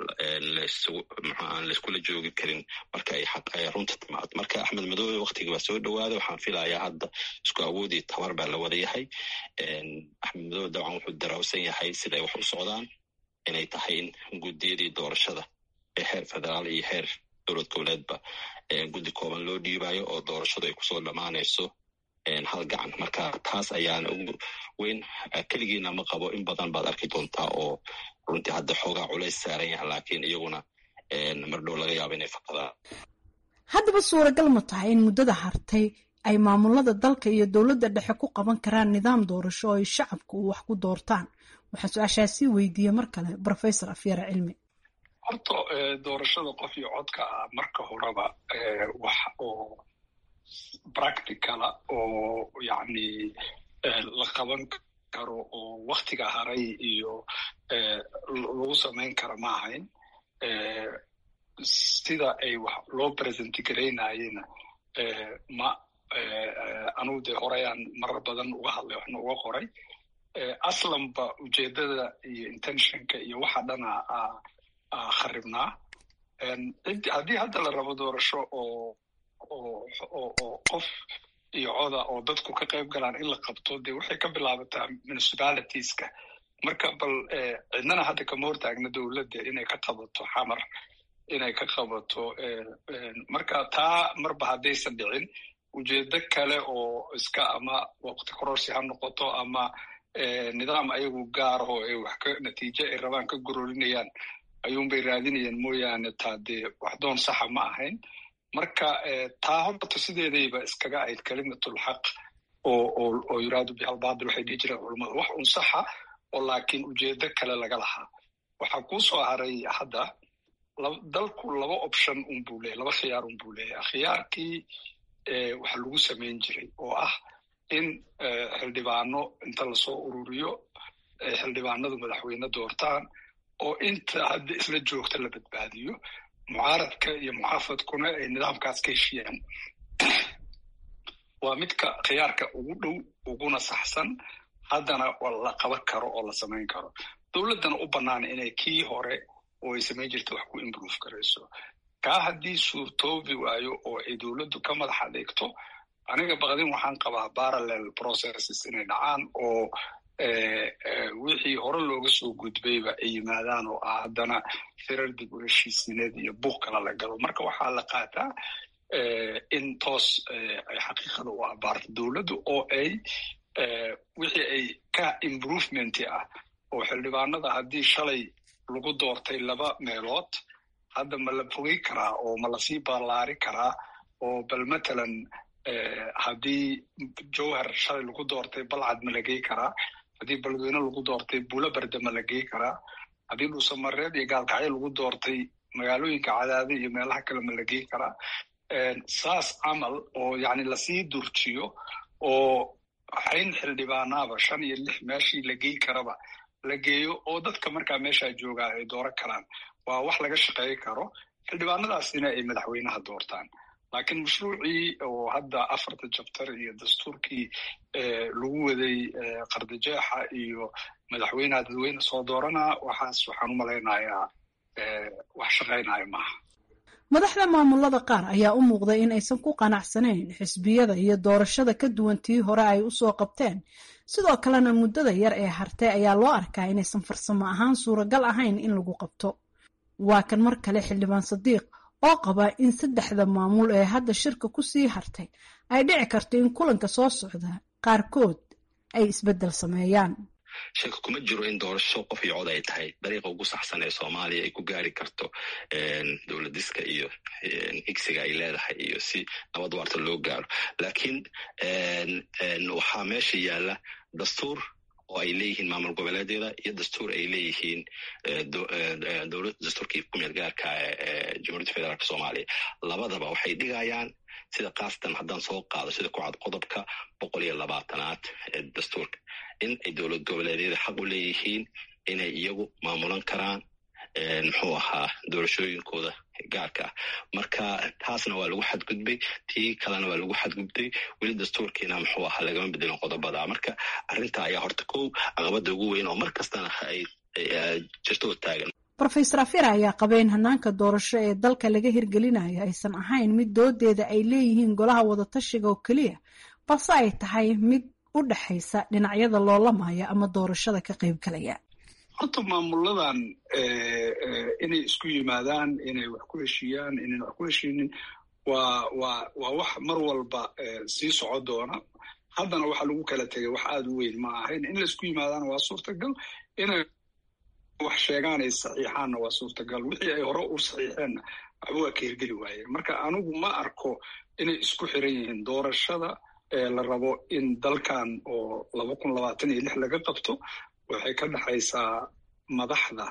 aan layskula joogi karin marka ay xaq ay runta timaado marka axmed madoobe waktiga waa soo dhawaada waxaan filayaa hadda isku awoodii tabar baa la wada yahay axmed madoobe dabcan wuxuu darawsan yahay siday wax u socdaan inay tahay in guddiyadii doorashada ee heer federaal iyo heer dowlad goboleedba guddi kooban loo dhiibayo oo doorashadu ay kusoo dhammaanayso hal gacan marka taas ayaana ugu weyn keligiina ma qabo in badan baad arki doontaa oo runtii hadda xoogaa culays saaran yaha laakiin iyaguna mardhow laga yaabo inay fakadaan haddaba suuragal ma tahay in muddada hartay ay maamulada dalka iyo dowladda dhexe ku qaban karaan nidaam doorasho oo ay shacabku wax ku doortaan waxaa su-aashaasii weydiiyey mar kale professor afyara cilmi horta doorashada qof iyo codka ah marka horeba wax oo practicala oo yacni la qaban karo oo waktiga haray iyo lagu samayn kara ma ahayn sida ay wax loo present garaynayena ma anugu dee horeyaan marar badan uga hadlay waxna uga qoray aslanba ujeedada iyo intentionka iyo waxa dhana kharibnaa haddii hadda la rabo doorasho oo oo qof iyo coda oo dadku ka qayb galaan in la qabto dee waxay ka bilaabataa municipalitiska marka bal cidnana hadda kama hortaagna dowladda inay ka qabato xamar inay ka qabato marka taa marba haddaysan dhicin ujeedo kale oo iska ama waqti kororsi ha noqoto ama nidaam ayagu gaaraho ay wax ka natiijo ay rabaan ka gororinayaan ayuunbay raadinayaan mooyaane taa dee wax doon saxa ma ahayn marka taa horta sideedayba iskaga ahayd kalimatulxaq oo oo oo yuraadu bihalbaadil waxay dhihi jireen culummadu wax un saxa oo laakiin ujeedo kale laga lahaa waxaa kuu soo haray hadda dalku laba option un buu leeyahy laba khiyaar un buu leeyahay khiyaarkii waxa lagu samayn jiray oo ah in xildhibaano inta lasoo ururiyo xildhibaanadu madaxweyne doortaan oo inta hadda isla joogta la badbaadiyo mucaaradka iyo muxaafadkuna ay nidaamkaas ka heshiyaan waa midka khiyaarka ugu dhow uguna saxsan haddana la qaban karo oo la samayn karo dowladdana u bannaan inay kii hore oo ay samayn jirta wax ku improve karayso kaa haddii suurtoobi waayo oo ay dowladdu ka madax adeegto aniga baqdin waxaan qabaa parallel processes inay dhacaan oo wixii hore looga soo gudbayba ay yimaadaan oo ah haddana firar dib u heshiisineed iyo buuq kala la galo marka waxaa la qaataa in toos ay xaqiiqada u abaarto dowladdu oo ay wixii ay ka improvementi ah oo xildhibaanada haddii shalay lagu doortay laba meelood hadda ma la fogey karaa oo ma lasii ballaari karaa oo bal matalan haddii jowhar shalay lagu doortay balcad ma la gey karaa haddii beledweyne lagu doortay buulo berde ma la gey karaa haddii dhuusamareed iyo gaalkacyo lagu doortay magaalooyinka cadaade iyo meelaha kale ma la gey karaa saas camal oo yacni lasii durjiyo oo xayn xildhibaanaaba shan iyo lix meeshii la gey karaba la geeyo oo dadka markaa meeshaa joogaa ay dooran karaan waa wax laga shaqeey karo xildhibaanadaasina ay madaxweynaha doortaan laakiin mashruucii oo hadda afarta jabtar iyo dastuurkii lagu waday qardajeexa iyo madaxweyneha dadweyne soo dooranaa waxaas waxaan u malaynayaa wax shaqaynaya maaha madaxda maamulada qaar ayaa u muuqday in aysan ku qanacsanayn xisbiyada iyo doorashada ka duwan tii hore ay usoo qabteen sidoo kalena muddada yar ee hartay ayaa loo arkaa inaysan farsamo ahaan suuragal ahayn in lagu qabto waa kan mar kale xildhibaan sadiiq oo qaba in saddexda maamul ee hadda shirka ku sii hartay ay dhici karto in kulanka soo socda qaarkood ay isbeddel sameeyaan shaka kuma jiro in doorasho qof iyo cod ay tahay dariiqa ugu saxsan ee soomaaliya ay ku gaari karto dowladiska iyo higsiga ay leedahay iyo si nabad waarta loo gaaro laakiin waxaa meesha yaalla dastuur oo ay leeyihiin maamul goboleedyada iyo dastuur ay leeyihiin dowlad dastuurkii kumeel gaarka ee jamhuuriyadda federaalk soomaaliya labadaba waxay dhigayaan sida kaastan haddaan soo qaado sida ku cad qodobka boqol iyo labaatanaad ee dastuurka in ay dowlad goboleedyada xaq u leeyihiin inay iyagu maamulan karaan muxuu ahaa doorashooyinkooda gaarka ah marka taasna waa lagu xadgudbay tii kalena waa lagu xadgudbay weli dastuurkiina muxuu ahaa lagama bedelin qodobada marka arrinta ayaa horta kow caqabada ugu weyn oo mar kastana ay jirto oo taagan rofeor afira ayaa qaba in hanaanka doorasho ee dalka laga hirgelinayo aysan ahayn mid doodeeda ay leeyihiin golaha wadatashiga oo keliya balse ay tahay mid u dhexaysa dhinacyada loolamaya ama doorashada ka qaybgalaya horta maamuladan inay isku yimaadaan inay wax ku heshiiyaan inayna wax ku heshiinin waa waa waa wax mar walba sii soco doona haddana waxa lagu kala tegay wax aada u weyn ma ahayn in laisku yimaadaana waa suurtagal inay wax sheegaan ay saxiixaanna waa suurtagal wixii ay hore u saxiixeenna waxba waa ka hirgeli waayeen marka anigu ma arko inay isku xiran yihiin doorashada la rabo in dalkan oo laba kun labaatan iyo lix laga qabto waxay ka dhexaysaa madaxda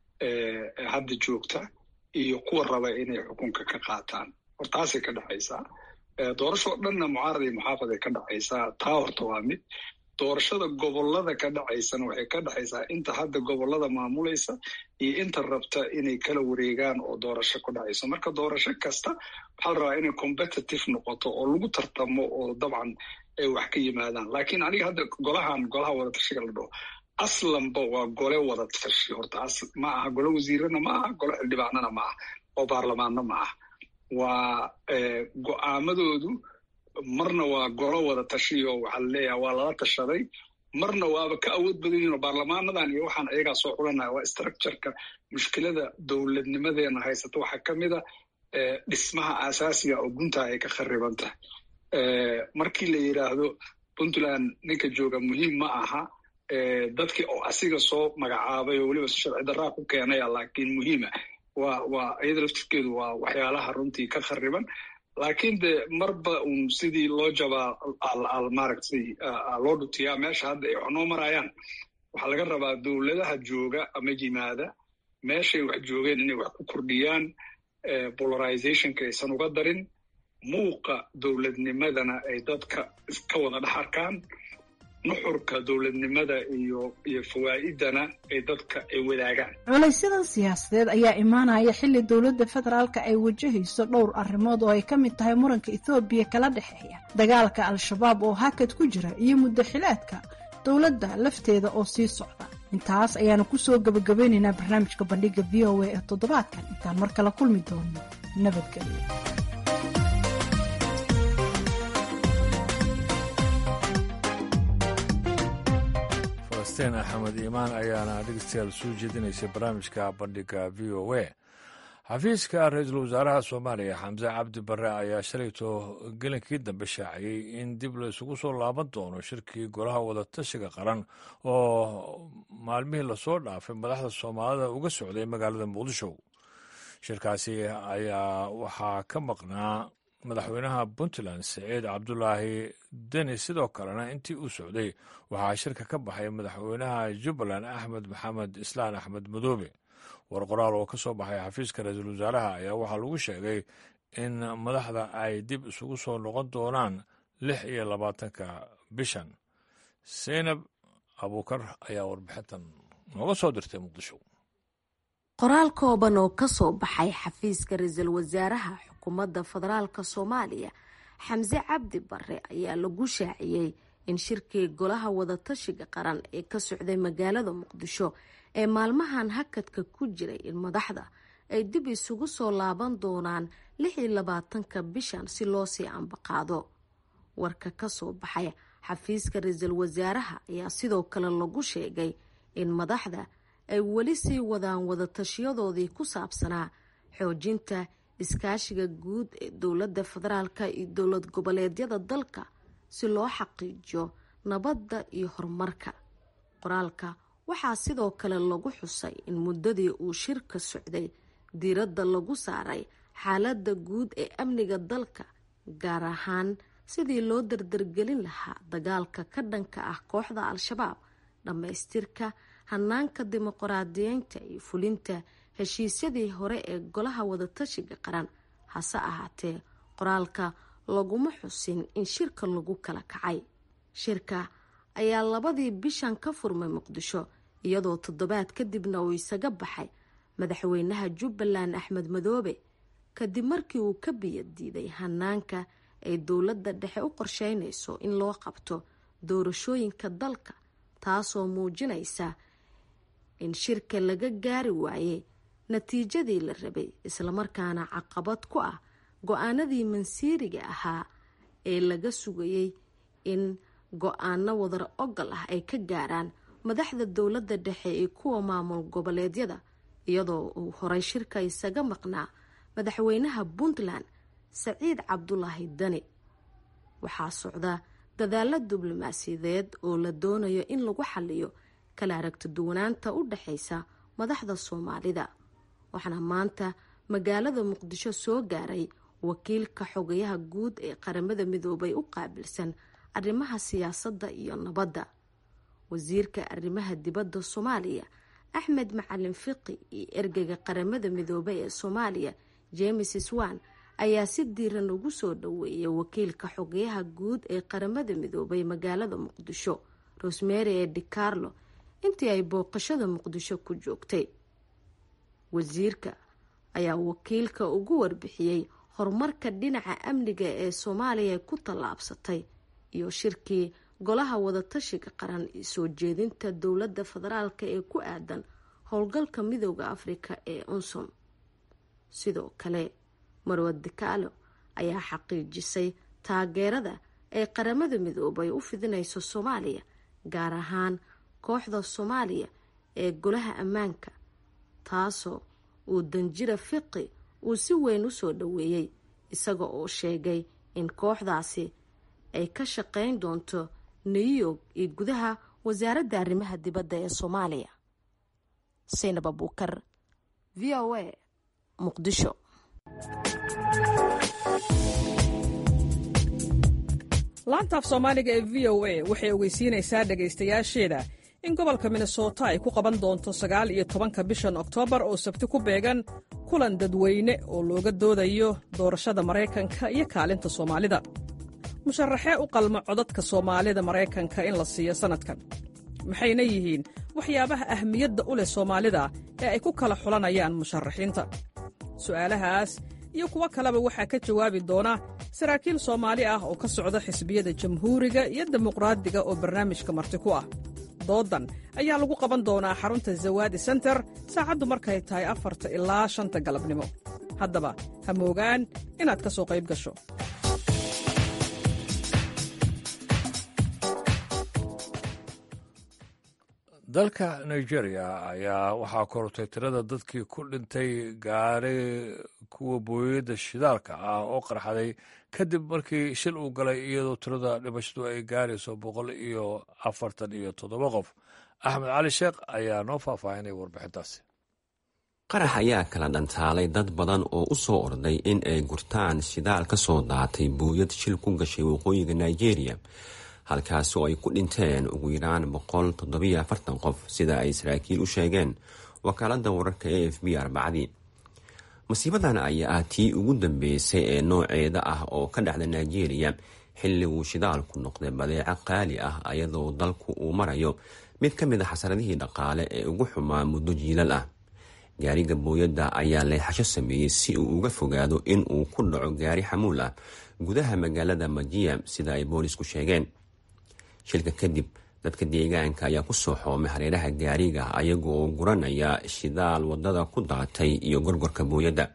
hadda joogta iyo kuwa raba inay xukunka ka qaataan hor taasay ka dhexaysaa doorashoo dhanna mucaarad iyo muxaafad ay ka dhexaysaa taa horta waa mid doorashada gobolada ka dhacaysana waxay ka dhexaysaa inta hadda gobolada maamulaysa iyo inta rabta inay kala wareegaan oo doorasho ku dhacayso marka doorasho kasta waxaa la rabaa inay competitive noqoto oo lagu tartamo oo dabcan ay wax ka yimaadaan laakiin aniga hadda golahan golaha wadatashiga la dhaho aslanba waa gole wadatashi horta ma aha gole wasiirana ma aha gole xildhibaanana ma aha oo baarlamaanna ma aha waa go'aamadoodu marna waa golo wada tashiyo waxaa laleeyaha waa lala tashaday marna waaba ka awood badan yihin oo baarlamaanadan iyo waxaan ayagaa soo xulanaya waa structureka mushkilada dowladnimadeena haysata waxaa ka mid a dhismaha asaasiga oo guntaa ay ka khariban tahay markii la yidhaahdo puntland ninka jooga muhiim ma aha dadkii oo asiga soo magacaabay oo weliba si sharci daraa ku keenaya laakiin muhiima waa waa iyada laftirkeedu waa waxyaalaha runtii ka khariban laakiin de marba un sidii loo jabaa maaragtay loo dhutiyaa meesha hadda ay wax noo marayaan waxaa laga rabaa dowladaha jooga ama yimaada meeshay wax joogeen inay wax ku kordhiyaan polarizationka aysan uga darin muuqa dowladnimadana ay dadka ka wada dhex arkaan nuxurka dowladnimada iyo iyo fawaa'idana ay dadka ay wadaagaan culaysyada siyaasadeed ayaa imaanaya xilli dowladda federaalka ay wajahayso dhowr arrimood oo ay ka mid tahay muranka ethoobiya kala dhexeeya dagaalka al-shabaab oo hakad ku jira iyo muddo xileedka dowladda lafteeda oo sii socda intaas ayaanu kusoo gabagabeynaynaa barnaamijka bandhiga v o a ee toddobaadkan intaan mar kala kulmi doono nabadgelyo falastiin axmed iimaan ayaana dhegeystayaal soo jeedinaysay barnaamijka bandhiga v o a xafiiska ra-iisul wasaaraha soomaaliya xamse cabdi barre ayaa shalayto gelinkii dambe shaaciyey in dib la isugu soo laaban doono shirkii golaha wadatashiga qaran oo maalmihii lasoo dhaafay madaxda soomaalida uga socday magaalada muqdisho shirkaasi ayaa waxaa ka maqnaa madaxweynaha puntland siciid cabdulaahi deni sidoo kalena intii uu socday waxaa shirka ka baxay madaxweynaha jubbaland axmed maxamed islaan axmed madoobe war qoraal oo ka soo baxay xafiiska ra-iisul wasaaraha ayaa waxaa lagu sheegay in madaxda ay dib isugu soo noqon doonaan lix iyo labaatanka bishan seynab abuukar ayaa warbixintan nooga soo dirtay muqdisho qoraal kooban oo ka soo baxay xafiiska ra-iisul wasaaraha xukuumadda federaalka soomaaliya xamse cabdi bare ayaa lagu shaaciyey in shirkii golaha wadatashiga qaran ee ka socday magaalada muqdisho ee maalmahan hakadka ku jiray in madaxda ay dib isugu soo laaban doonaan lix iyo labaatanka bishan si loo sii ambaqaado warka ka soo baxay xafiiska ra-iisul wasaaraha ayaa sidoo kale lagu sheegay in madaxda ay weli sii wadaan wadatashiyadoodii ku saabsanaa xoojinta iskaashiga guud ee dowladda federaalka iyo dowlad goboleedyada dalka si loo xaqiijiyo nabadda iyo horumarka qoraalka waxaa sidoo kale lagu xusay in muddadii uu shirka socday diiradda lagu saaray xaaladda guud ee amniga dalka gaar ahaan sidii loo dardargelin lahaa dagaalka ka dhanka ah kooxda al-shabaab dhammaystirka hanaanka dimuqraadiyeynta iyo fulinta heshiisyadii hore ee golaha wadatashiga qaran hase ahaatee qoraalka laguma xusin in shirka lagu kala kacay shirka ayaa labadii bishan ka furmay muqdisho iyadoo toddobaad kadibna uu isaga baxay madaxweynaha jubbaland axmed madoobe kadib markii uu ka biyadiiday hanaanka ay dowladda dhexe u qorsheynayso in loo qabto doorashooyinka dalka taasoo muujinaysa in shirka laga gaari waayey natiijadii la rabay islamarkaana caqabad ku ah go-aanadii mansiiriga ahaa ee laga sugayey in go-aano wadar ogal ah ay ka gaaraan madaxda dowladda dhexe iyo kuwa maamul goboleedyada iyadoo uu horay shirka isaga maqnaa madaxweynaha puntland saciid cabdulaahi dani waxaa socda dadaalo diblomaasiyadeed oo la doonayo in lagu xaliyo kala aragti duwanaanta u dhexaysa madaxda soomaalida waxaana maanta magaalada muqdisho soo gaaray wakiilka xogayaha guud ee qaramada midoobay u qaabilsan arrimaha siyaasadda iyo nabadda wasiirka arrimaha dibadda soomaaliya axmed macalin fiqi iyo ergeyga qaramada midoobay ee soomaaliya james swan ayaa si diiran ugu soo dhoweeyay wakiilka xogayaha guud ee qaramada midoobay magaalada muqdisho rosemary ee dicarlo intii ay booqashada muqdisho ku joogtay wasiirka ayaa wakiilka ugu warbixiyey horumarka dhinaca amniga ee soomaaliya ku tallaabsatay iyo shirkii golaha wadatashiga qaran iyo soo jeedinta dowladda federaalka ee ku aadan howlgalka midooda afrika ee unsum sidoo kale marwad dikaalo ayaa xaqiijisay taageerada ay qaramada midoobay u fidinayso soomaaliya gaar ahaan kooxda soomaaliya ee golaha ammaanka taasoo uu danjira fiqi uu si weyn u soo dhoweeyey isaga oo sheegay in kooxdaasi ay ka shaqeyn doonto new york iyo gudaha wasaaradda arrimaha dibadda ee soomaaliya saynab abuukar v o a muqdisho laanta af soomaaliga ee v o a waxay ogeysiinaysaa dhegaystayaasheeda in gobolka minnesota ay ku qaban doonto sagaal iyo tobanka bishan oktoobar oo sabti ku beegan kulan dadweyne oo looga doodayo doorashada maraykanka iyo kaalinta soomaalida musharaxee u qalma codadka soomaalida maraykanka in la siiyo sannadkan maxayna yihiin waxyaabaha ahmiyadda u leh soomaalida ee ay ku kala xulanayaan musharaxiinta su'aalahaas iyo kuwo kaleba waxaa ka jawaabi doona saraakiil soomaali ah oo ka socda xisbiyada jamhuuriga iyo dimuqraadiga oo barnaamijka marti ku ah doodan ayaa lagu qaban doonaa xarunta zawaadi senter saacaddu markay tahay afarta ilaa shanta galabnimo haddaba ha moogaan inaad ka soo qayb gasho dalka nigeria ayaa waxaa korortay tirada dadkii ku dhintay gaari kuwa booyada shidaalka ah oo qarxaday kadib markii shil uu galay iyadoo tirada dhimashadu ay gaarayso boqol iyo afartan iyo toddoba qof axmed cali sheekh ayaa noo faahfaahinay warbixintaasi qarax ayaa kala dhantaalay dad badan oo u soo orday in ay gurtaan shidaal ka soo daatay buuyad shil ku gashay waqooyiga nigeria halkaasi oo ay ku dhinteen ugu yaraan boqol toddobiyo afartan qof sida ay saraakiil u sheegeen wakaalada wararka a f b arbacadii masiibadan ayaa ah tii ugu dambeysay ee nooceeda ah oo ka dhacda nigeria xilli uu shidaalku noqday badeeco qaali ah ayadoo dalku uu marayo mid ka mid a xasaradihii dhaqaale ee ugu xumaa muddo jiilal ah gaariga booyadda ayaa leexasho sameeyey si uu uga fogaado in uu ku dhaco gaari xamuul ah gudaha magaalada majiya sida ay boolisku sheegeen shilka kadib dadka deegaanka ayaa ku soo xoomay hareeraha gaariga ayaga oo guranaya shidaal wadada ku daatay iyo gorgorka booyadda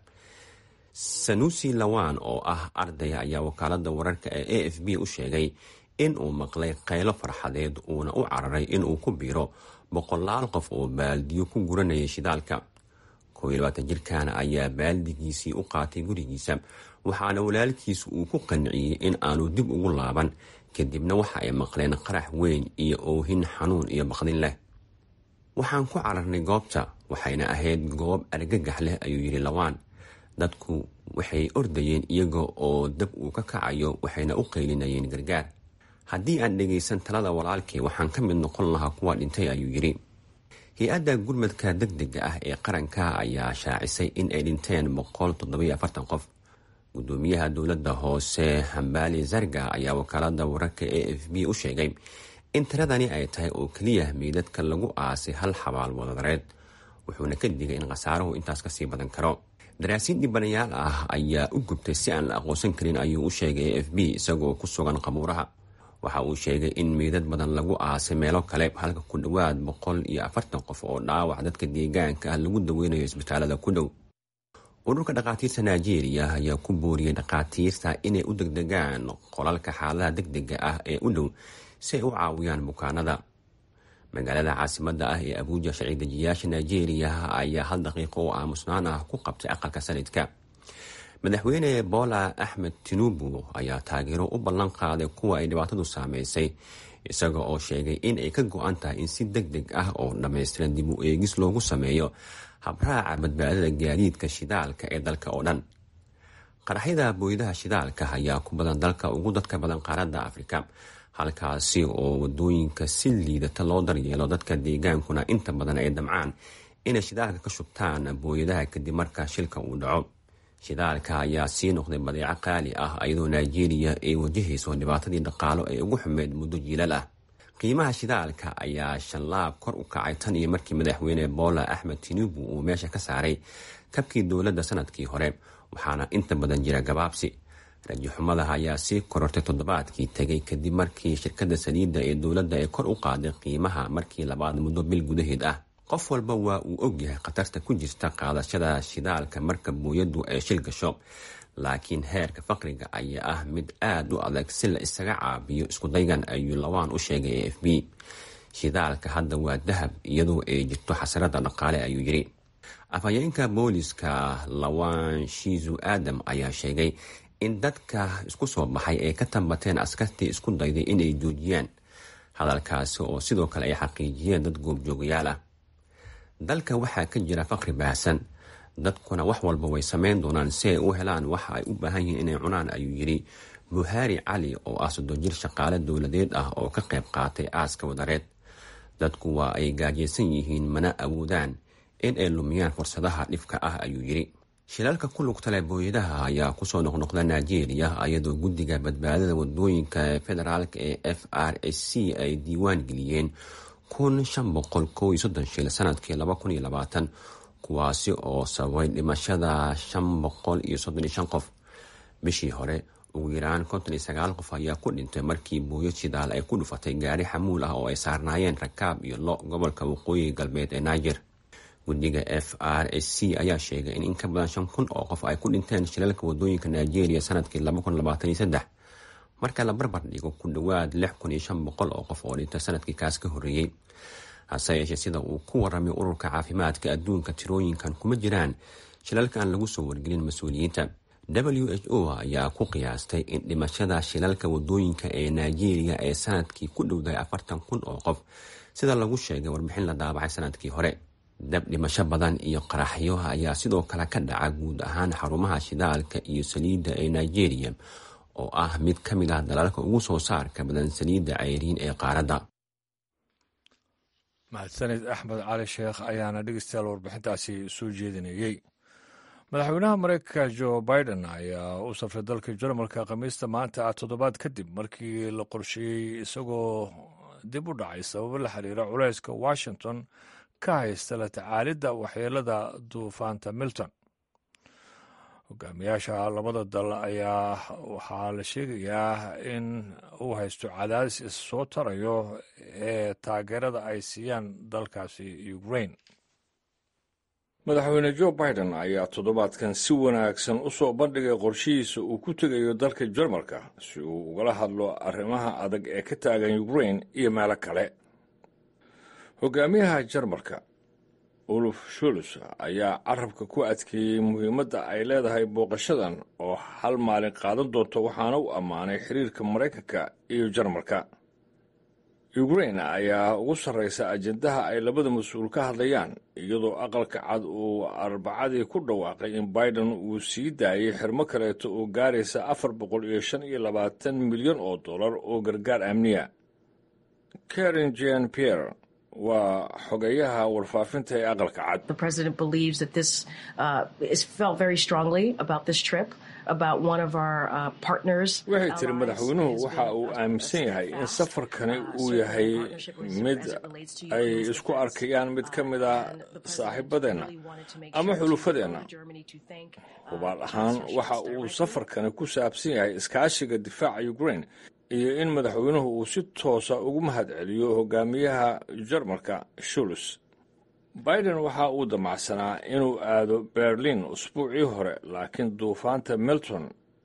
sanusi lawan oo ah arday ayaa wakaalada wararka ee a f b u sheegay in uu maqlay qaylo farxadeed uuna u cararay inuu ku biiro boqolaal qof oo baaldiyo ku guranayay shidaalka jirkan ayaa baaldigiisii u qaatay gurigiisa waxaana walaalkiis uu ku qanciyey in aanu dib ugu laaban kadibna waxa ay maqleen qarax weyn iyo oohin xanuun iyo baqdin leh waxaan ku cararnay goobta waxayna ahayd goob argagax leh ayuu yidhi lawaan dadku waxay ordayeen iyaga oo dab uu ka kacayo waxayna u qaylinayeen gargaar haddii aan dhegaysan talada walaalkay waxaan ka mid noqon lahaa kuwa dhintay ayuu yidhi hay-adda gurmadka deg dega ah ee qaranka ayaa shaacisay in ay dhinteen boqol toddobiyo afartan qof gudoomiyaha dowladda hoose hambali zarga ayaa wakaalada wararka a f b u sheegay in tiradani ay tahay oo keliya meydadka lagu aasay hal xabaal wadareed wuxuuna ka digay in khasaaruhu intaas kasii badan karo daraasiin dhibanayaal ah ayaa u gubtay si aan la aqoonsan karin ayuu u sheegay a f b isagoo ku sugan qabuuraha waxa uu sheegay in meydad badan lagu aasay meelo kale halka ku dhowaad boqol iyo afartan qof oo dhaawac dadka deegaanka ah lagu daweynayo isbitaalada ku dhow ururka dhakhaatiirta nigeria ayaa ku booriyey dhakhaatiirta inay u degdegaan qolalka xaaladaha deg dega ah ee u dhow si ay u caawiyaan bukaanada magaalada caasimada ah ee abuuja sharci-dejiyaasha nigeria ayaa hal daqiiqo oo aamusnaan ah ku qabtay aqalka sanadka madaxweyne bola axmed tinubu ayaa taageero u ballan qaaday kuwa ay dhibaatadu saameysay isaga oo sheegay in ay ka go-an tahay in si deg deg ah oo dhammaystiran dib u eegis loogu sameeyo habraaca badbaadada gaadiidka shidaalka ee dalka oo dhan qaraxyada booyadaha shidaalka ayaa ku badan dalka ugu dadka badan qaaradda afrika halkaasi oo wadooyinka si liidata loo daryeelo dadka deegaankuna inta badan ay damcaan inay shidaalka ka shubtaan booyadaha kadib marka shilka uu dhaco shidaalka ayaa sii noqday badeeco qaali ah iyadoo nigeria ay wajahayso dhibaatadii dhaqaalo ee ugu xumeyd muddo jiilal ah qiimaha shidaalka ayaa shanlaab kor u kacay tan iyo markii madaxweyne bola axmed tinubu uu meesha ka saaray kabkii dowladda sanadkii hore waxaana inta badan jira gabaabsi rajaxumadaha ayaa sii korortay toddobaadkii tegay kadib markii shirkadda saliidda ee dowladda ay kor u qaaday qiimaha markii labaad muddo bil gudaheed ah qof walba waa uu ogyahay khatarta ku jirta qaadashada shidaalka marka booyaddu ay shil gasho laakiin heerka faqriga ayaa ah mid aada u adag si la isaga caabiyo iskudaygan ayuu lawaan u sheegay a f b shidaalka hadda waa dahab iyadoo ay jirto xasarada dhaqaale ayuu yidhi afhayeenka booliska lawan shiizu aadam ayaa sheegay in dadka isku soo baxay ay ka tambateen askartii isku dayday inay joojiyaan hadalkaasi oo sidoo kale ay xaqiijiyeen dad goobjoogayaal ah dalka waxaa ka jira faqri baahsan dadkuna wax walba way samayn doonaan si ay u helaan waxa ay u baahan yihiin inay cunaan ayuu yidhi buhaari cali oo ah soddon jir shaqaale dowladeed ah oo ka qayb qaatay aaska wadareed dadku waa ay gaajaysan yihiin mana awoodaan in ay lumiyaan fursadaha dhibka ah ayuu yidhi shilalka ku lugtale booyadaha ayaa kusoo noqnoqda nigeria iyadoo guddiga badbaadada wadooyinka federaalk ee f r s c ay diiwaan geliyeen kun shan boqol kow iyo soddon shil sanadkii laba kun iyo labaatan kuwaasi oo sababay dhimashada shan boqol iyo soddon iyo shan qof bishii hore ugu yaraan konton iyo sagaal qof ayaa ku dhintay markii booyo shidaal ay ku dhufatay gaari xamuul ah oo ay saarnaayeen rakaab iyo lo gobolka waqooyiga galbeed ee niger guddiga f r s c ayaa sheegay in in ka badan shan kun oo qof ay ku dhinteen shilalka wadooyinka nigeria sanadkii laba kun labaatan iyo saddex marka la barbar dhigo ku dhowaad lix kun iyo shan boqol oo qof oo dhintay sanadkii kaas ka horreeyey hase yeeshee sida uu ku waramay ururka caafimaadka adduunka tirooyinkan kuma jiraan shilalka aan lagu soo wargelin mas-uuliyiinta w h o ayaa ku qiyaastay in dhimashada shilalka wadooyinka ee nigeria ee sanadkii ku dhowdahay afartan kun oo qof sida lagu sheegay warbixin la daabacay sanadkii hore dab dhimasho badan iyo qaraxyo ayaa sidoo kale ka dhaca guud ahaan xarumaha shidaalka iyo saliidda ee nigeria oo ah mid ka mid ah dalalka ugu soo saarka badan saliidda cayriin ee qaaradda mahadsanid axmed cali sheekh ayaana dhegeystayaal warbixintaasi soo jeedinayey madaxweynaha mareykanka jo biden ayaa u safray dalka jarmalka khamiista maanta ah toddobaad kadib markii la qorsheeyey isagoo dib u dhacay sababo la xiriira culayska washington ka haysta la tacaalidda waxyeelada duufaanta milton hogaamiyaasha labada dal ayaa waxaa la sheegayaa in uu haysto cadaadis issoo tarayo ee taageerada ay siiyaan dalkaasi ukraine madaxweyne jo biden ayaa toddobaadkan si wanaagsan u soo bandhigay qorshihiisa uu ku tegayo dalka jarmalka si uu ugala hadlo arrimaha adag ee ka taagan ukraine iyo meelo kale hogaamiyaha jarmalka uluf shuls ayaa carabka ku adkeeyey muhiimadda ay leedahay booqashadan oo hal maalin qaadan doonto waxaana u ammaanay xiriirka maraykanka iyo jarmalka ukraine ayaa ugu sarraysa ajendaha ay labada mas-uul ka hadlayaan iyadoo aqalka cad uu arbacadii ku dhawaaqay in biden uu sii daayey xirmo kaleeto oo gaaraysa afar boqol iyo shan iyo labaatan milyan oo dollar oo gargaar amniya karen jan pierre waa xogeyaha warfaafinta ee aqalka cad waxay tiri madaxweynuhu waxa uu aaminsan yahay in safarkani uu yahay mid ay isku arkayaan mid ka mid a saaxiibadeenna ama xulufadeenna hubaal ahaan waxa uu safarkani ku saabsan yahay iskaashiga difaaca ukraine iyo in madaxweynuhu uu si toosa ugu mahad celiyo hogaamiyaha jarmalka shuls biden waxa uu damacsanaa inuu aado berlin usbuucii hore laakiin duufaanta milton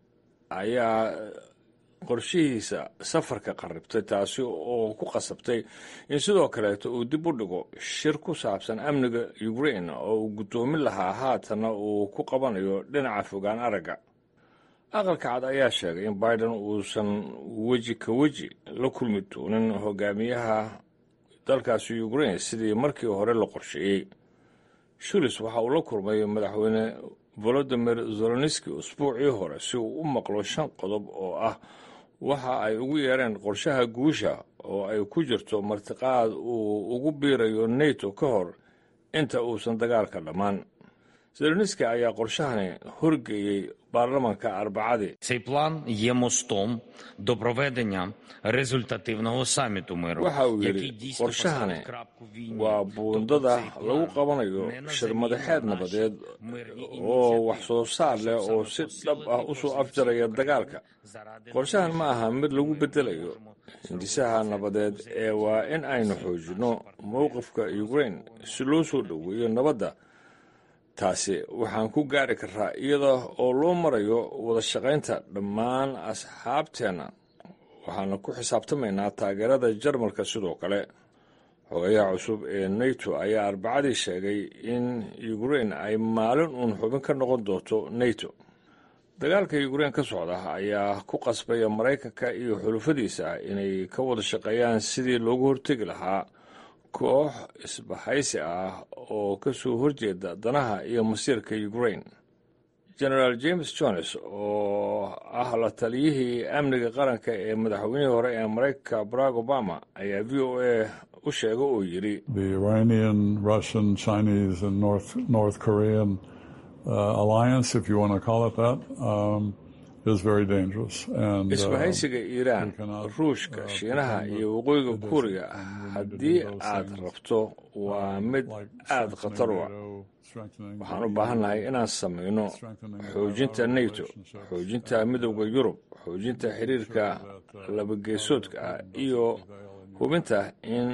ayaa qorshihiisa safarka qarribtay taasi oo ku qasabtay in sidoo kaleeto uu dib u dhigo shir ku saabsan amniga ukraine oo uu guddoomin lahaa haatanna uu ku qabanayo dhinaca fogaan aragga aqalka cad ayaa sheegay in biden uusan weji ka weji la kulmi doonin hogaamiyaha dalkaasi ukraine sidii markii hore la qorsheeyey shulis waxa uu la kulmay madaxweyne volodimir zeloniski usbuucii hore si uu u maqlo shan qodob oo ah waxa ay ugu yeereen qorshaha guusha oo ay ku jirto martiqaad uu ugu biirayo neto ka hor inta uusan dagaalka dhammaan zeloniski ayaa qorshahani horgeeyey baarlamanka arbacadii Цей план є мостом до проведення результативного саміту миру, waxa uu який yidhi дійсно qorshahani поставить крапку в війні. waa Тобто buundada цей план lagu qabanayo не на shir заміну madaxeed нашій nabadeed мирній oo ініціативі, wax soo saar leh щоб oo саме si dhab ah посилити u soo позиції afjaraya України dagaalka заради qorshahan ma aha mid lagu Ми bedelayo можемо hindisaha nabadeed ee waa in aynu xoojinno mowqifka ukraine si loo soo dhoweeyo nabadda taasi waxaan ku gaari karaa iyada oo loo marayo wada shaqaynta dhammaan asxaabteenna waxaana ku xisaabtamaynaa taageerada jarmalka sidoo kale xogayaha cusub ee nato ayaa arbacadii sheegay in ukraine ay maalin uun xubin ka noqon doonto nato dagaalka ukraine ka socda ayaa ku qasbaya maraykanka iyo xulufadiisa inay ka wada shaqeeyaan sidii loogu hortegi lahaa koox isbahaysi ah oo ka soo horjeeda danaha iyo masiirka ukraine genaraal james jones oo ah la taliyihii amniga qaranka ee madaxweynihii hore ee maraykanka barack obama ayaa v o a u sheega oo yidhi The Iranian, Russian, Chinese, and North North Korean uh, alliance, if you want to call it that, um, is very dangerous. And uh, isbahaysiga iiraan we cannot, ruushka uh, shiinaha pretend iyo that waqooyiga it isn't. kuuriga And we need to haddii do those aad things, rabto waa mid like aada khatar u ah strengthening NATO, strengthening waxaan the u baahannahay EU, inaan samayno strengthening our xoojinta nato relationships, xoojinta and, midowda uh, yurub xoojinta xiriirka that, uh, labageesoodka ah Putin doesn't iyo prevail in hubinta in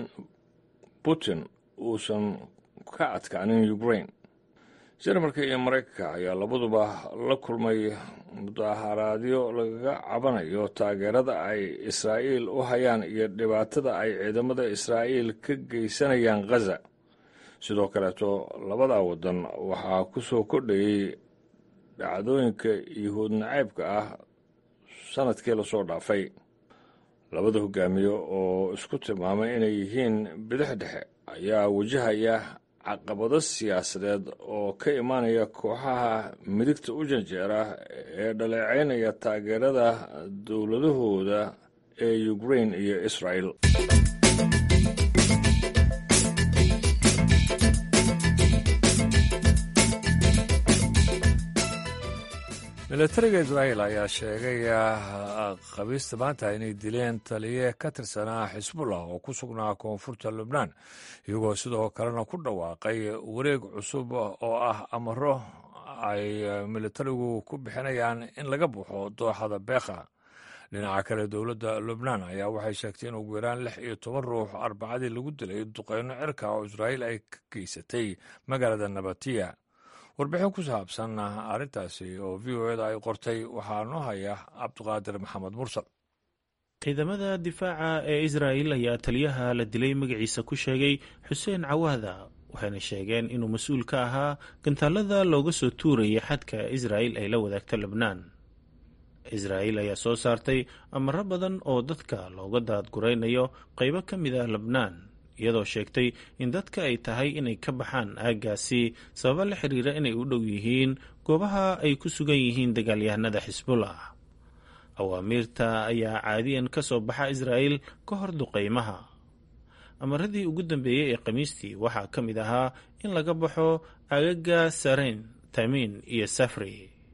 putin uusan ka adkaanin ukraine jarmalka iyo maraykanka ayaa labaduba la kulmay mudaharaadyo lagaga cabanayo taageerada ay israa'iil u hayaan iyo dhibaatada ay ciidamada israa'iil ka geysanayaan khaza sidoo kaleeto labadaa waddan waxaa ku soo kordhayey dhacdooyinka yuhuud nacaybka ah sanadkii lasoo dhaafay labada hogaamiye oo isku tilmaamay inay yihiin bidix dhexe ayaa wajahaya caqabado siyaasadeed oo ka imaanaya kooxaha midigta u janjeera ee dhaleecaynaya taageerada dowladahooda ee ukrain iyo israel milatariga israel ayaa sheegay khamiista maanta inay dileen taliye ka tirsanaa xisbullah oo ku sugnaa koonfurta lubnaan iyagoo sidoo kalena ku dhawaaqay wareeg cusub oo ah amaro ay militarigu ku bixinayaan in laga baxo dooxada beekha dhinaca kale dowladda lubnaan ayaa waxay sheegtay in ugu yaraan lix iyo toban ruux arbacadii lagu dilay duqeyno cirka oo israa'iil ay ka geysatay magaalada nabatiya warbixin ku saabsan arrintaasi oo v o eda ay qortay waxaa noo haya cabduqaadir maxamed mursal ciidamada difaaca ee israa'il ayaa taliyaha la dilay magaciisa ku sheegay xuseen cawaada waxayna sheegeen inuu mas-uul ka ahaa gantaalada looga soo tuurayay xadka israa'il ay la wadaagto lebnaan israa'il ayaa soo saartay amaro badan oo dadka looga daadguraynayo qaybo ka mid ah lebnaan iyadoo sheegtay in dadka ay tahay inay ka baxaan aaggaasi sababa la xiriira inay u dhow yihiin goobaha ay ku sugan yihiin dagaalyahanada xisbullah awaamiirta ayaa caadiyan ka soo baxa israa'il ka hor duqaymaha amaradii ugu dambeeyey ee khamiistii waxaa ka mid ahaa in laga baxo agaga sarayn tamiin iyo safri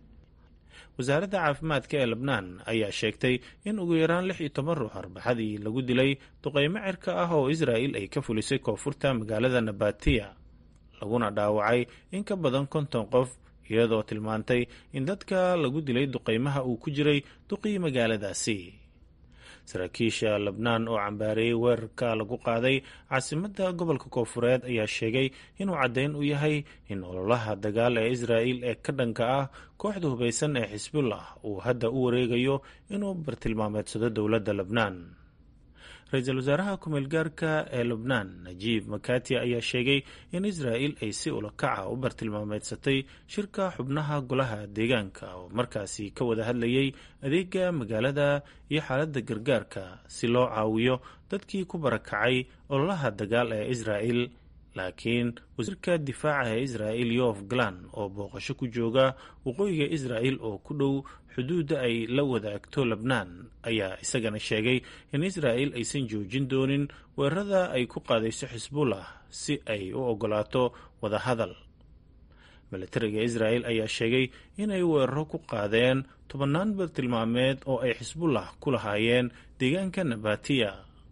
wasaaradda caafimaadka ee lebnaan ayaa sheegtay in ugu yaraan lix iyo toban ruux arbaxadii lagu dilay duqeymo cirka ah oo israa'il ay ka fulisay koonfurta magaalada nabatiya laguna dhaawacay in ka badan konton qof iyadoo tilmaantay in dadka lagu dilay duqeymaha uu ku jiray duqii magaaladaasi saraakiisha lebnaan oo cambaareeyey weerarka lagu qaaday caasimadda gobolka koonfureed ayaa sheegay inuu caddayn u yahay in ololaha dagaal ee israa'il ee ka dhanka ah kooxda hubaysan ee xisbullah uu hadda u wareegayo inuu bartilmaameedsado dowladda lebnaan ra-iisul wasaaraha ku-meelgaarka ee lebnaan najiib makati ayaa sheegay in israa'il ay si ulakaca u bartilmaameedsatay shirka xubnaha golaha deegaanka oo markaasi ka wada hadlayay adeega magaalada iyo xaaladda gargaarka si loo caawiyo dadkii ku barakacay ololaha dagaal ee israa'il laakiin wasiirka difaaca ee israa'il yof galan oo booqasho ku jooga waqooyiga israa'il oo ku dhow xuduudda ay la wadaagto lebnaan ayaa isagana sheegay in israa'il aysan joojin doonin weerarada ay ku qaadayso xisbullah si ay u ogolaato wadahadal milatariga israa'il ayaa sheegay inay weeraro ku qaadeen tobannaan bartilmaameed oo ay xisbullah ku lahaayeen deegaanka nabatiya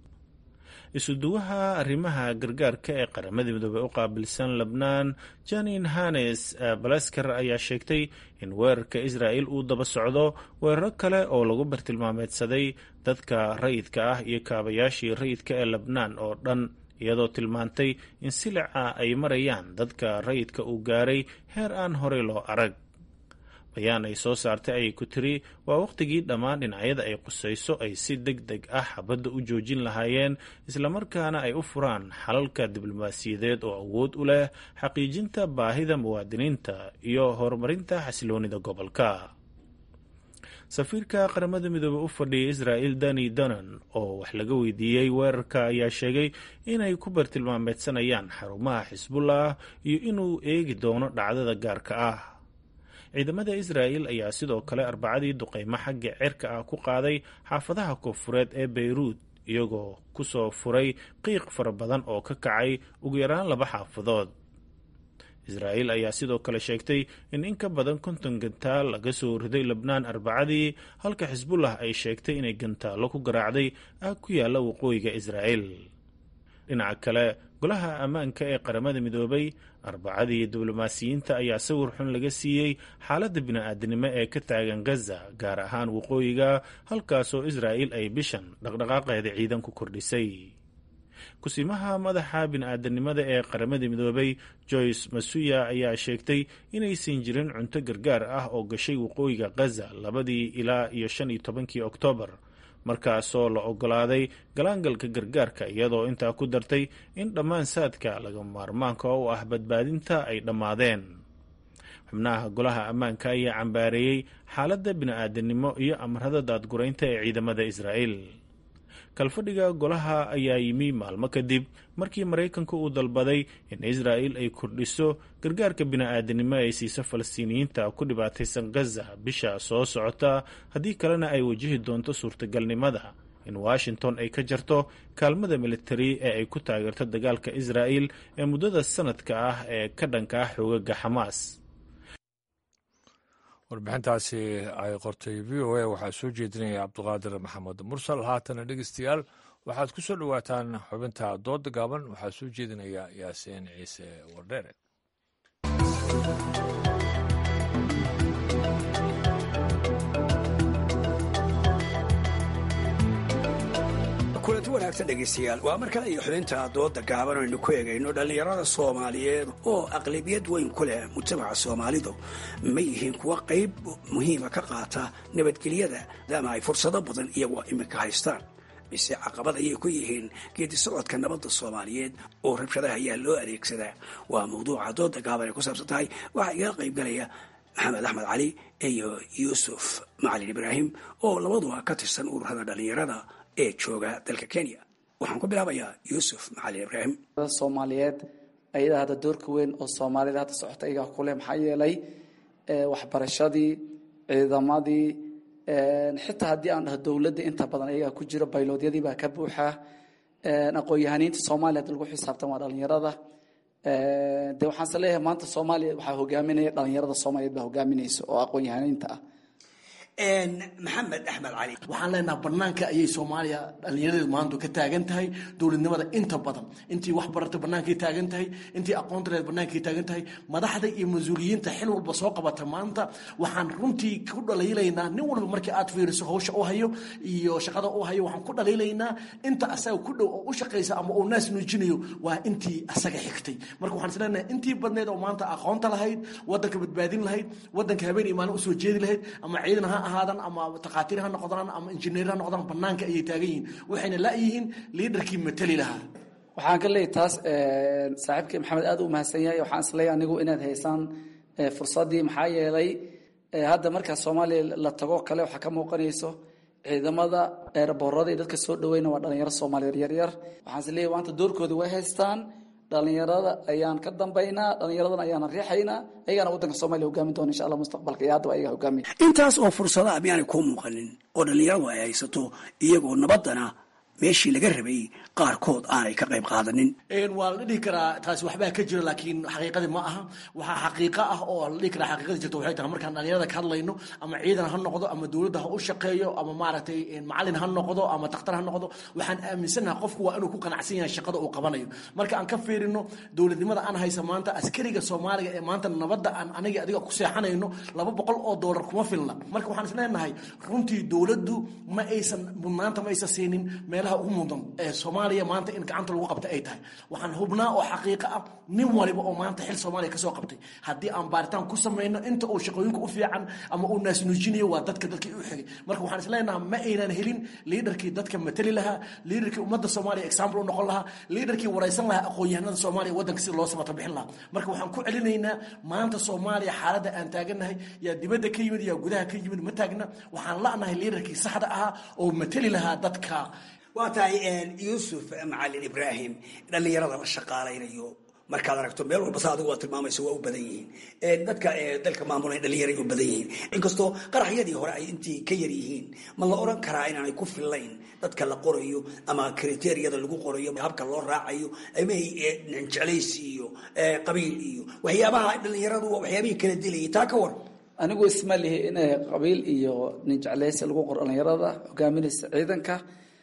isuduwaha arrimaha gargaarka ee qaramada midoobey u qaabilsan lebnaan janin hanes balasker ayaa sheegtay in weerarka israa'il uu daba socdo weeraro kale oo lagu bartilmaameedsaday dadka rayidka ah iyo kaabayaashii rayidka ee lebnaan oo dhan iyadoo tilmaantay in silica ay marayaan dadka rayidka uu gaaray heer aan horey loo arag bayaan ay soo saartay ayay ku tiri waa wakhtigii dhammaan dhinacyada ay qusayso ay si deg deg ah xabadda u joojin lahaayeen islamarkaana ay u furaan xalalka diblomaasiyadeed oo awood u leh xaqiijinta baahida muwaadiniinta iyo horumarinta xasiloonida gobolka safiirka qaramada midoobey u fadhiya israa'il dani donan oo wax laga weydiiyey weerarka ayaa sheegay inay ku bartilmaameedsanayaan xarumaha xisbullah iyo inuu eegi doono dhacdada gaarka ah ciidamada israa'il ayaa sidoo kale arbacadii duqeymo xagga cirka ah ku qaaday xaafadaha koonfureed ee beyruud iyagoo ku soo furay qiiq fara badan oo ka kacay ugu yaraan laba xaafadood israa'il ayaa sidoo kale sheegtay in in ka badan konton gantaal laga soo riday lebnaan arbacadii halka xisbullah ay sheegtay inay gantaallo ku garaacday aag ku yaalla waqooyiga israa'il dhinaca kale golaha ammaanka ee qaramada midoobay arbacadii diblomaasiyiinta ayaa sawir xun laga siiyey xaaladda bini-aadinimo ee ka taagan gaza gaar ahaan waqooyiga halkaasoo israa'il ay bishan dhaqdhaqaaqeeda ciidan ku kordhisay kusimaha madaxa bini-aadanimada ee qaramada midoobay joyce masuya ayaa sheegtay inaysan jirin cunto gargaar ah oo gashay waqooyiga gaza labadii ilaa iyo shan iyo tobankii oktoobar markaasoo la ogolaaday galaangalka gargaarka iyadoo intaa ku dartay in dhammaan saadka laga maarmaanka u ah badbaadinta ay dhammaadeen xubnaha golaha ammaanka ayaa cambaareeyey xaaladda bini-aadanimo iyo amarada daadguraynta ee ciidamada israa'il kalfadhiga golaha ayaa yimi maalmo kadib markii maraykanka uu dalbaday in israa'il ay kordhiso gargaarka bini-aadanimo ay siiso falastiiniyiinta ku dhibaataysan gaza bisha soo socota haddii kalena ay wajihi doonto suurtagalnimada in washington ay ka jarto kaalmada militari ee ay ku taageerto dagaalka israa'il ee muddada sanadka ah ee ka dhanka ah xoogaga xamaas warbixintaasi ay qortay v o a waxaa soo jeedinaya cabduqaadir maxamed mursal haatana dhegeystayaal waxaad ku soo dhowaataan xubinta dooda gaaban waxaa soo jeedinaya yaasiin ciise wardheere kulanti wanaagsan dhegaystayaal waa mar kale iyo xubinta dooda gaaban aynu ku eegayno dhallinyarada soomaaliyeed oo aqlabiyad weyn ku leh mujtamaca soomaalidu ma yihiin kuwa qayb muhiima ka qaata nabadgelyada maadaama ay fursado badan iyagoo iminka haystaan mise caqabad ayay ku yihiin geedi socodka nabadda soomaaliyeed oo rabshadaha ayaa loo adeegsadaa waa mawduuca dooda gaaban ay ku saabsan tahay waxaa igala qaybgalaya maxamed axmed cali iyo yuusuf macalin ibraahim oo labaduba ka tirsan ururada dhallinyarada ee jooga dalka kenya waxaan ku bilaabayaa yuusuf macalin ibraahim soomaaliyeed ayadaa hadda doorka weyn oo soomaalida hadda socota ayagaa kuleh maxaa yeelay waxbarashadii ciidamadii xitaa haddii aan dhaho dowladda inta badan ayagaa ku jiro bayloodyadii baa ka buuxa aqoon-yahaniinta soomaaliya hadda lagu xisaabtan waa dhalinyarada de waxaanse leeyahay maanta soomaaliya waxaa hogaaminaya dhalinyarada soomaaliyeed baa hogaaminaysa oo aqoon-yahaniinta ah maxamed axmed cali waxaan leenaha banaanka ayay soomaaliya dhallinyaradeedu maanta ka taagan tahay dowladnimada inta badan intii wax barata bannaankay taagan tahay intii aqoonta leed bannaankay taagan tahay madaxda iyo mas-uuliyiinta xil walba soo qabata maanta waxaan runtii ku dhaliilaynaa nin walba markii aad fiiriso hawsha u hayo iyo shaqada u hayo waxaan ku dhaliilaynaa inta asaga ku dhow oo u shaqaysa ama uu naas nuujinayo waa intii asaga xigtay marka waxaan isleenahay intii badneed oo maanta aqoonta lahayd wadanka badbaadin lahayd wadanka habeen iyo maalin usoo jeedi lahayd ama ciidan ha ahaadan ama takhaatiir ha noqdaan ama injineer ha noqdaan banaanka ayay taagan yihiin waxayna la-yihiin liidarkii matali lahaa waxaan ka leeyahy taas saaxiibkii maxamed aad u mahadsan yahay waxaan isleeyahay anigu inaad haysaan fursaddii maxaa yeelay hadda markaa soomaaliya la tago kale waxaa ka muuqanayso ciidamada eerboorada iyo dadka soo dhaweyna waa dhalinyaro soomaaliyeed yaryar waxaan isleeyahay maanta doorkoodii way haystaan dhalinyarada ayaan ka dambaynaa dhalinyaradana ayaana riixaynaa ayagaana wadanka soomaliya hogaamin doona insha allah mustaqbalka iyo haddaba ayaga hogaamiya intaas oo fursadaha miyaanay kuu muuqanin oo dhallinyaradu ay haysato iyagoo nabaddana meeshii laga rabay qaarkood aanay ka qayb qaadanin waa la dhihi karaa taasi waxbaa ka jira laakiin xaqiiqadii ma aha waxaa xaqiiqo ah oo la dhihi karaa xaqiiqadii jirta waxay tahay markaan dhalinyarada ka hadlayno ama ciidan ha noqdo ama dowladda ha u shaqeeyo ama maaragtay macalin ha noqdo ama takhtar ha noqdo waxaan aaminsanaha qofku waa inuu ku qanacsan yahay shaqada uu qabanayo marka aan ka fiirino dowladnimada aan haysa maanta askariga soomaaliga ee maanta nabadda aan aniga adiga ku seexanayno laba boqol oo doolar kuma filna marka waxaan isleenahay runtii dowladdu ma aysan mudnaanta ma aysan siinin meelaha ugu mudan ee soomaaliya maanta in gacanta lagu qabta ay tahay waxaan hubnaa oo xaqiiqo ah nin waliba oo maanta xil soomaaliya kasoo qabtay haddii aan baaritaan ku samayno inta uu shaqooyinka u fiican ama uu naasnuujinayo waa dadka dadkii u xigay marka waxaan isleenaha ma aynan helin liidarkii dadka matali lahaa liidarkii ummadda soomaaliya example u noqon lahaa liidarkii waraysan lahaa aqoon-yahanada soomaaliya waddanka sida loo samata bixin lahaa marka waxaan ku celinaynaa maanta soomaaliya xaaladda aan taagannahay yaa dibadda ka yimid yaa gudaha ka yimid ma taagna waxaan la'nahay liidarkii saxda ahaa oo matali lahaa dadka waa tahay yuusuf macalin ibraahim dhallinyarada la shaqaalaynayo markaad aragto meel walba sa adigu waa tilmaamayso waa u badan yihiin dadka dalka maamulay dhallinyaray u badan yihiin inkastoo qaraxyadii hore ay intii ka yar yihiin ma la oran karaa inaanay ku fillayn dadka la qorayo ama kriteriyada lagu qorayo habka loo raacayo ama jeclaysi iyo qabiil iyo waxyaabaha dhallinyaradu waa waxyaabihii kala dilayay taa ka war anigu isma lihi in qabiil iyo nin jeclaysi lagu qoro dhallinyarada hogaaminaysa ciidanka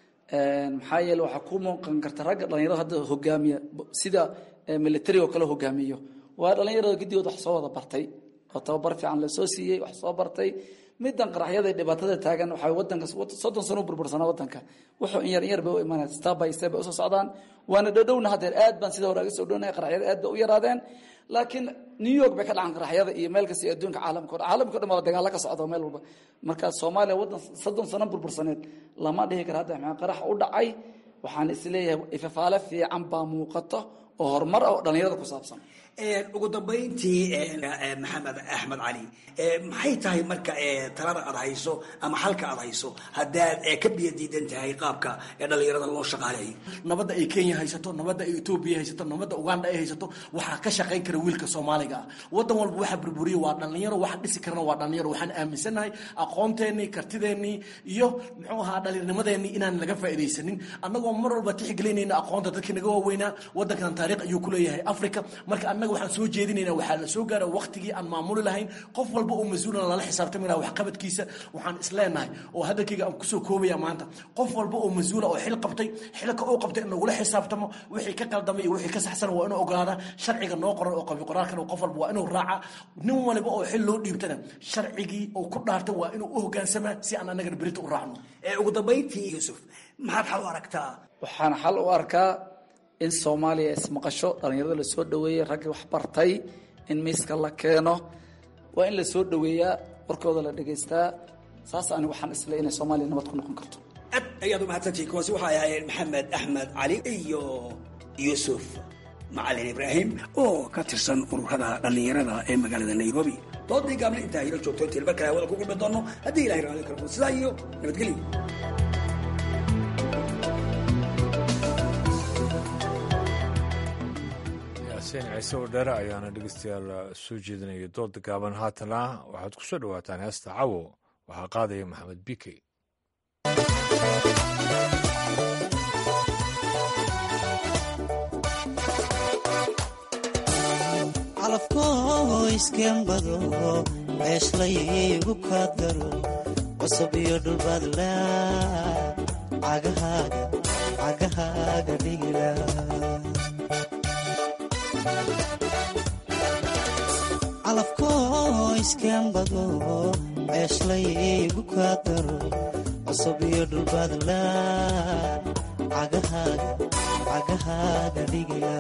maxaa yeele waxaa ku muuqan karta ragga dhalinyarada hadda hogaamiya sida military oo kale hogaamiyo waa dhalinyarada gidigood wax soo wada bartay oo tababar fiican lasoo siiyey wax soo bartay midan qaraxyada dhibaatada taagan waxaa wadanka soddon sano u burbursanaa wadanka wuxuu in yar in yar bay u imaanaya step by step bay usoo socdaan waana dhowdhowna haddeer aad baan sida hore aga soo dhownahay qaraxyada aad bay u yaraadeen laakiin new york bay ka dhacan qaraxyada iyo meel kasta iyo adduunka caalamka o dhan caalamka o dhan waa dagaalo ka socda meel walba marka soomaaliya waddan soddon sano burbursaneed lama dhihi kara hadda maxaa qarax u dhacay waxaan isleeyahay ifafaale fiican baa muuqata oo horumar ah oo dhallinyarada ku saabsan ugu dambayntii maxamed axmed cali maxay tahay marka talada aad hayso ama xalka aad hayso haddaad ka biyo diidan tahay qaabka dhalinyarada loo shaqaaleeyo nabadda ay kenya haysato nabadda ay etoobiya haysato nabadda uganda ay haysato waxaa ka shaqayn kara wiilka soomaaliga ah wadan walba waxa burburiya waa dhalinyaro waxa dhisi karana waa dhalinyaro waxaan aaminsanahay aqoonteenii kartideennii iyo muxuu ahaa dhalinyarnimadeenii inaan laga faa'iidaysanin annagoo mar walba tixgelinayna aqoonta dadkii naga waaweynaa wadankan taariikh ayuu ku leeyahay africa marka annaga waxaan soo jeedinayna waxaa la soo gaara waqtigii aan maamuli lahayn qof walba oo mas-uulan lala xisaabtami laha waxqabadkiisa waxaan isleenahay oo hadalkayga aan kusoo koobaya maanta qof walba oo mas-uula oo xil qabtay xilka uu qabtay in lagula xisaabtamo wixii ka qaldamay iyo wixii ka saxsan waa inuu ogolaada sharciga noo qoran oo qabi qoraalkan qof walba waa inuu raaca nin waliba oo xil loo dhiibtana sharcigii uu ku dhaartay waa inuu u hogaansamaa si aan annagana berita u raacno ugu dambayntii yuusuf maxaad xal u aragtaa waxaan xal u arkaa in soomaaliya ismaqasho dhallinyarada la soo dhoweeyey raggii wax bartay in miiska la keeno waa in la soo dhoweeyaa warkooda la dhegaystaa saas ani waxaan isle inay soomaaliya nabad ku noqon karto aad ayaad umahadsantihi kuwaasi waxay ahaayeen maxamed axmed cali iyo yuusuf macalin ibraahim oo ka tirsan ururada dhallinyarada ee magaalada nairobi doodii gaabna intaa hilo joogto intii mar kale hawada ku kulmi doono haddii ilahay raali karo sidaa iyo nabadgelyo yaasiin ciise oo dheere ayaana dhegeystayaal soo jeedinaya dooda gaaban haatana waxaad ku soo dhowaataan heesta cawo waxaa qaadaya maxamed bikey calafkoo iskembado ceeshlaygu kaadgaro qosab iyo dhulbaadla cagahaaga cagahaaga dhigila calafkoo iskembado ceeshlaygu kaadgaro qosab iyo dhulbaadla cagahaaga cagahaaga dhigila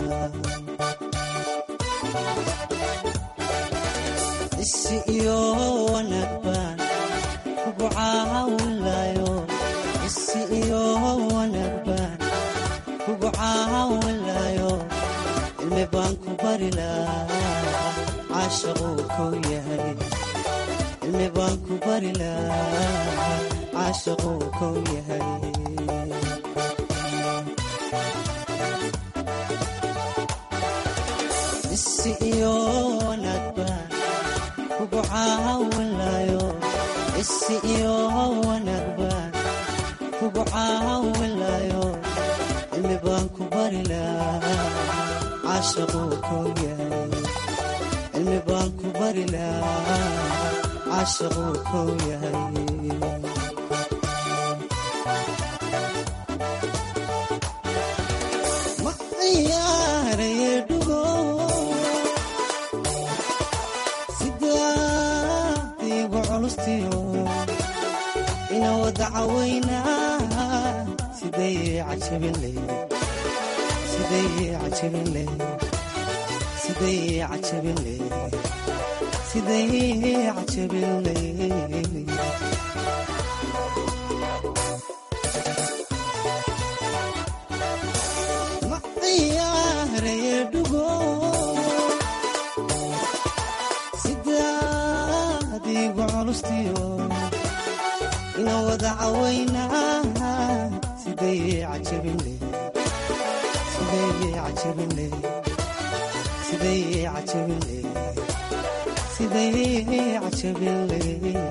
isi iyo wanaag baan kugu caawinlayo isi iyo wanaag baan kugu caawinlayo cilmi baan ku bari lahaa caashaquu kow yahay cilmi baan ku bari lahaa caashaquu kow yahay isi iyo wanaag baan kugu caawinlayo isi iyo wanaag baan kugu caawinlayo cilmi baan ku bari lahaa caashaquu kow yahay cilmi baan ku bari lahaa caashaquu kow yahay ma ciyaaraye dhugo sidaadiigu culustiyo ina wada cawaynaa siday cajabinle siday cajabinle siday cajabinle siday cajabinle ma ciyaaraye dhugo sidaadiigu culustiyo ina wada cawaynaa siday cajabinle siday cajabinle siday cajabinle siday cajabinle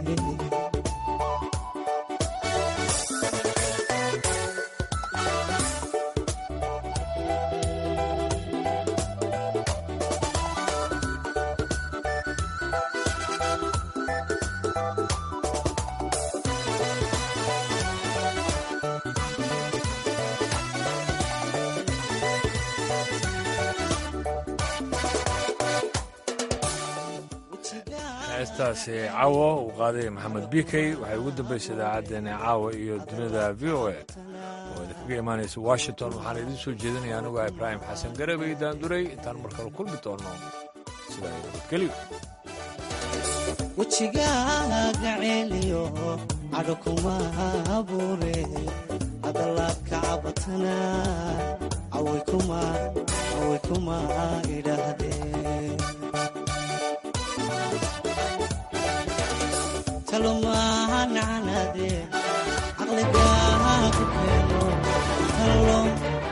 heestaasi caawo uu qaaday maxamed bikey waxay ugu dambaysay idaacaddeenna caawa iyo dunida v o a oo idinkaga imaanaysa washington waxaan idiin soo jeedinaya anigu ibraahim xasan garabay daanduray intaan mar kale kulmi doonno sidaa nabadgelyo wejigaaga ceeliyo cadho kuma abuure hadalaadka cabatana away kuma away kuma idhaahdeen talumahanacnade caqligaa ku keeno talo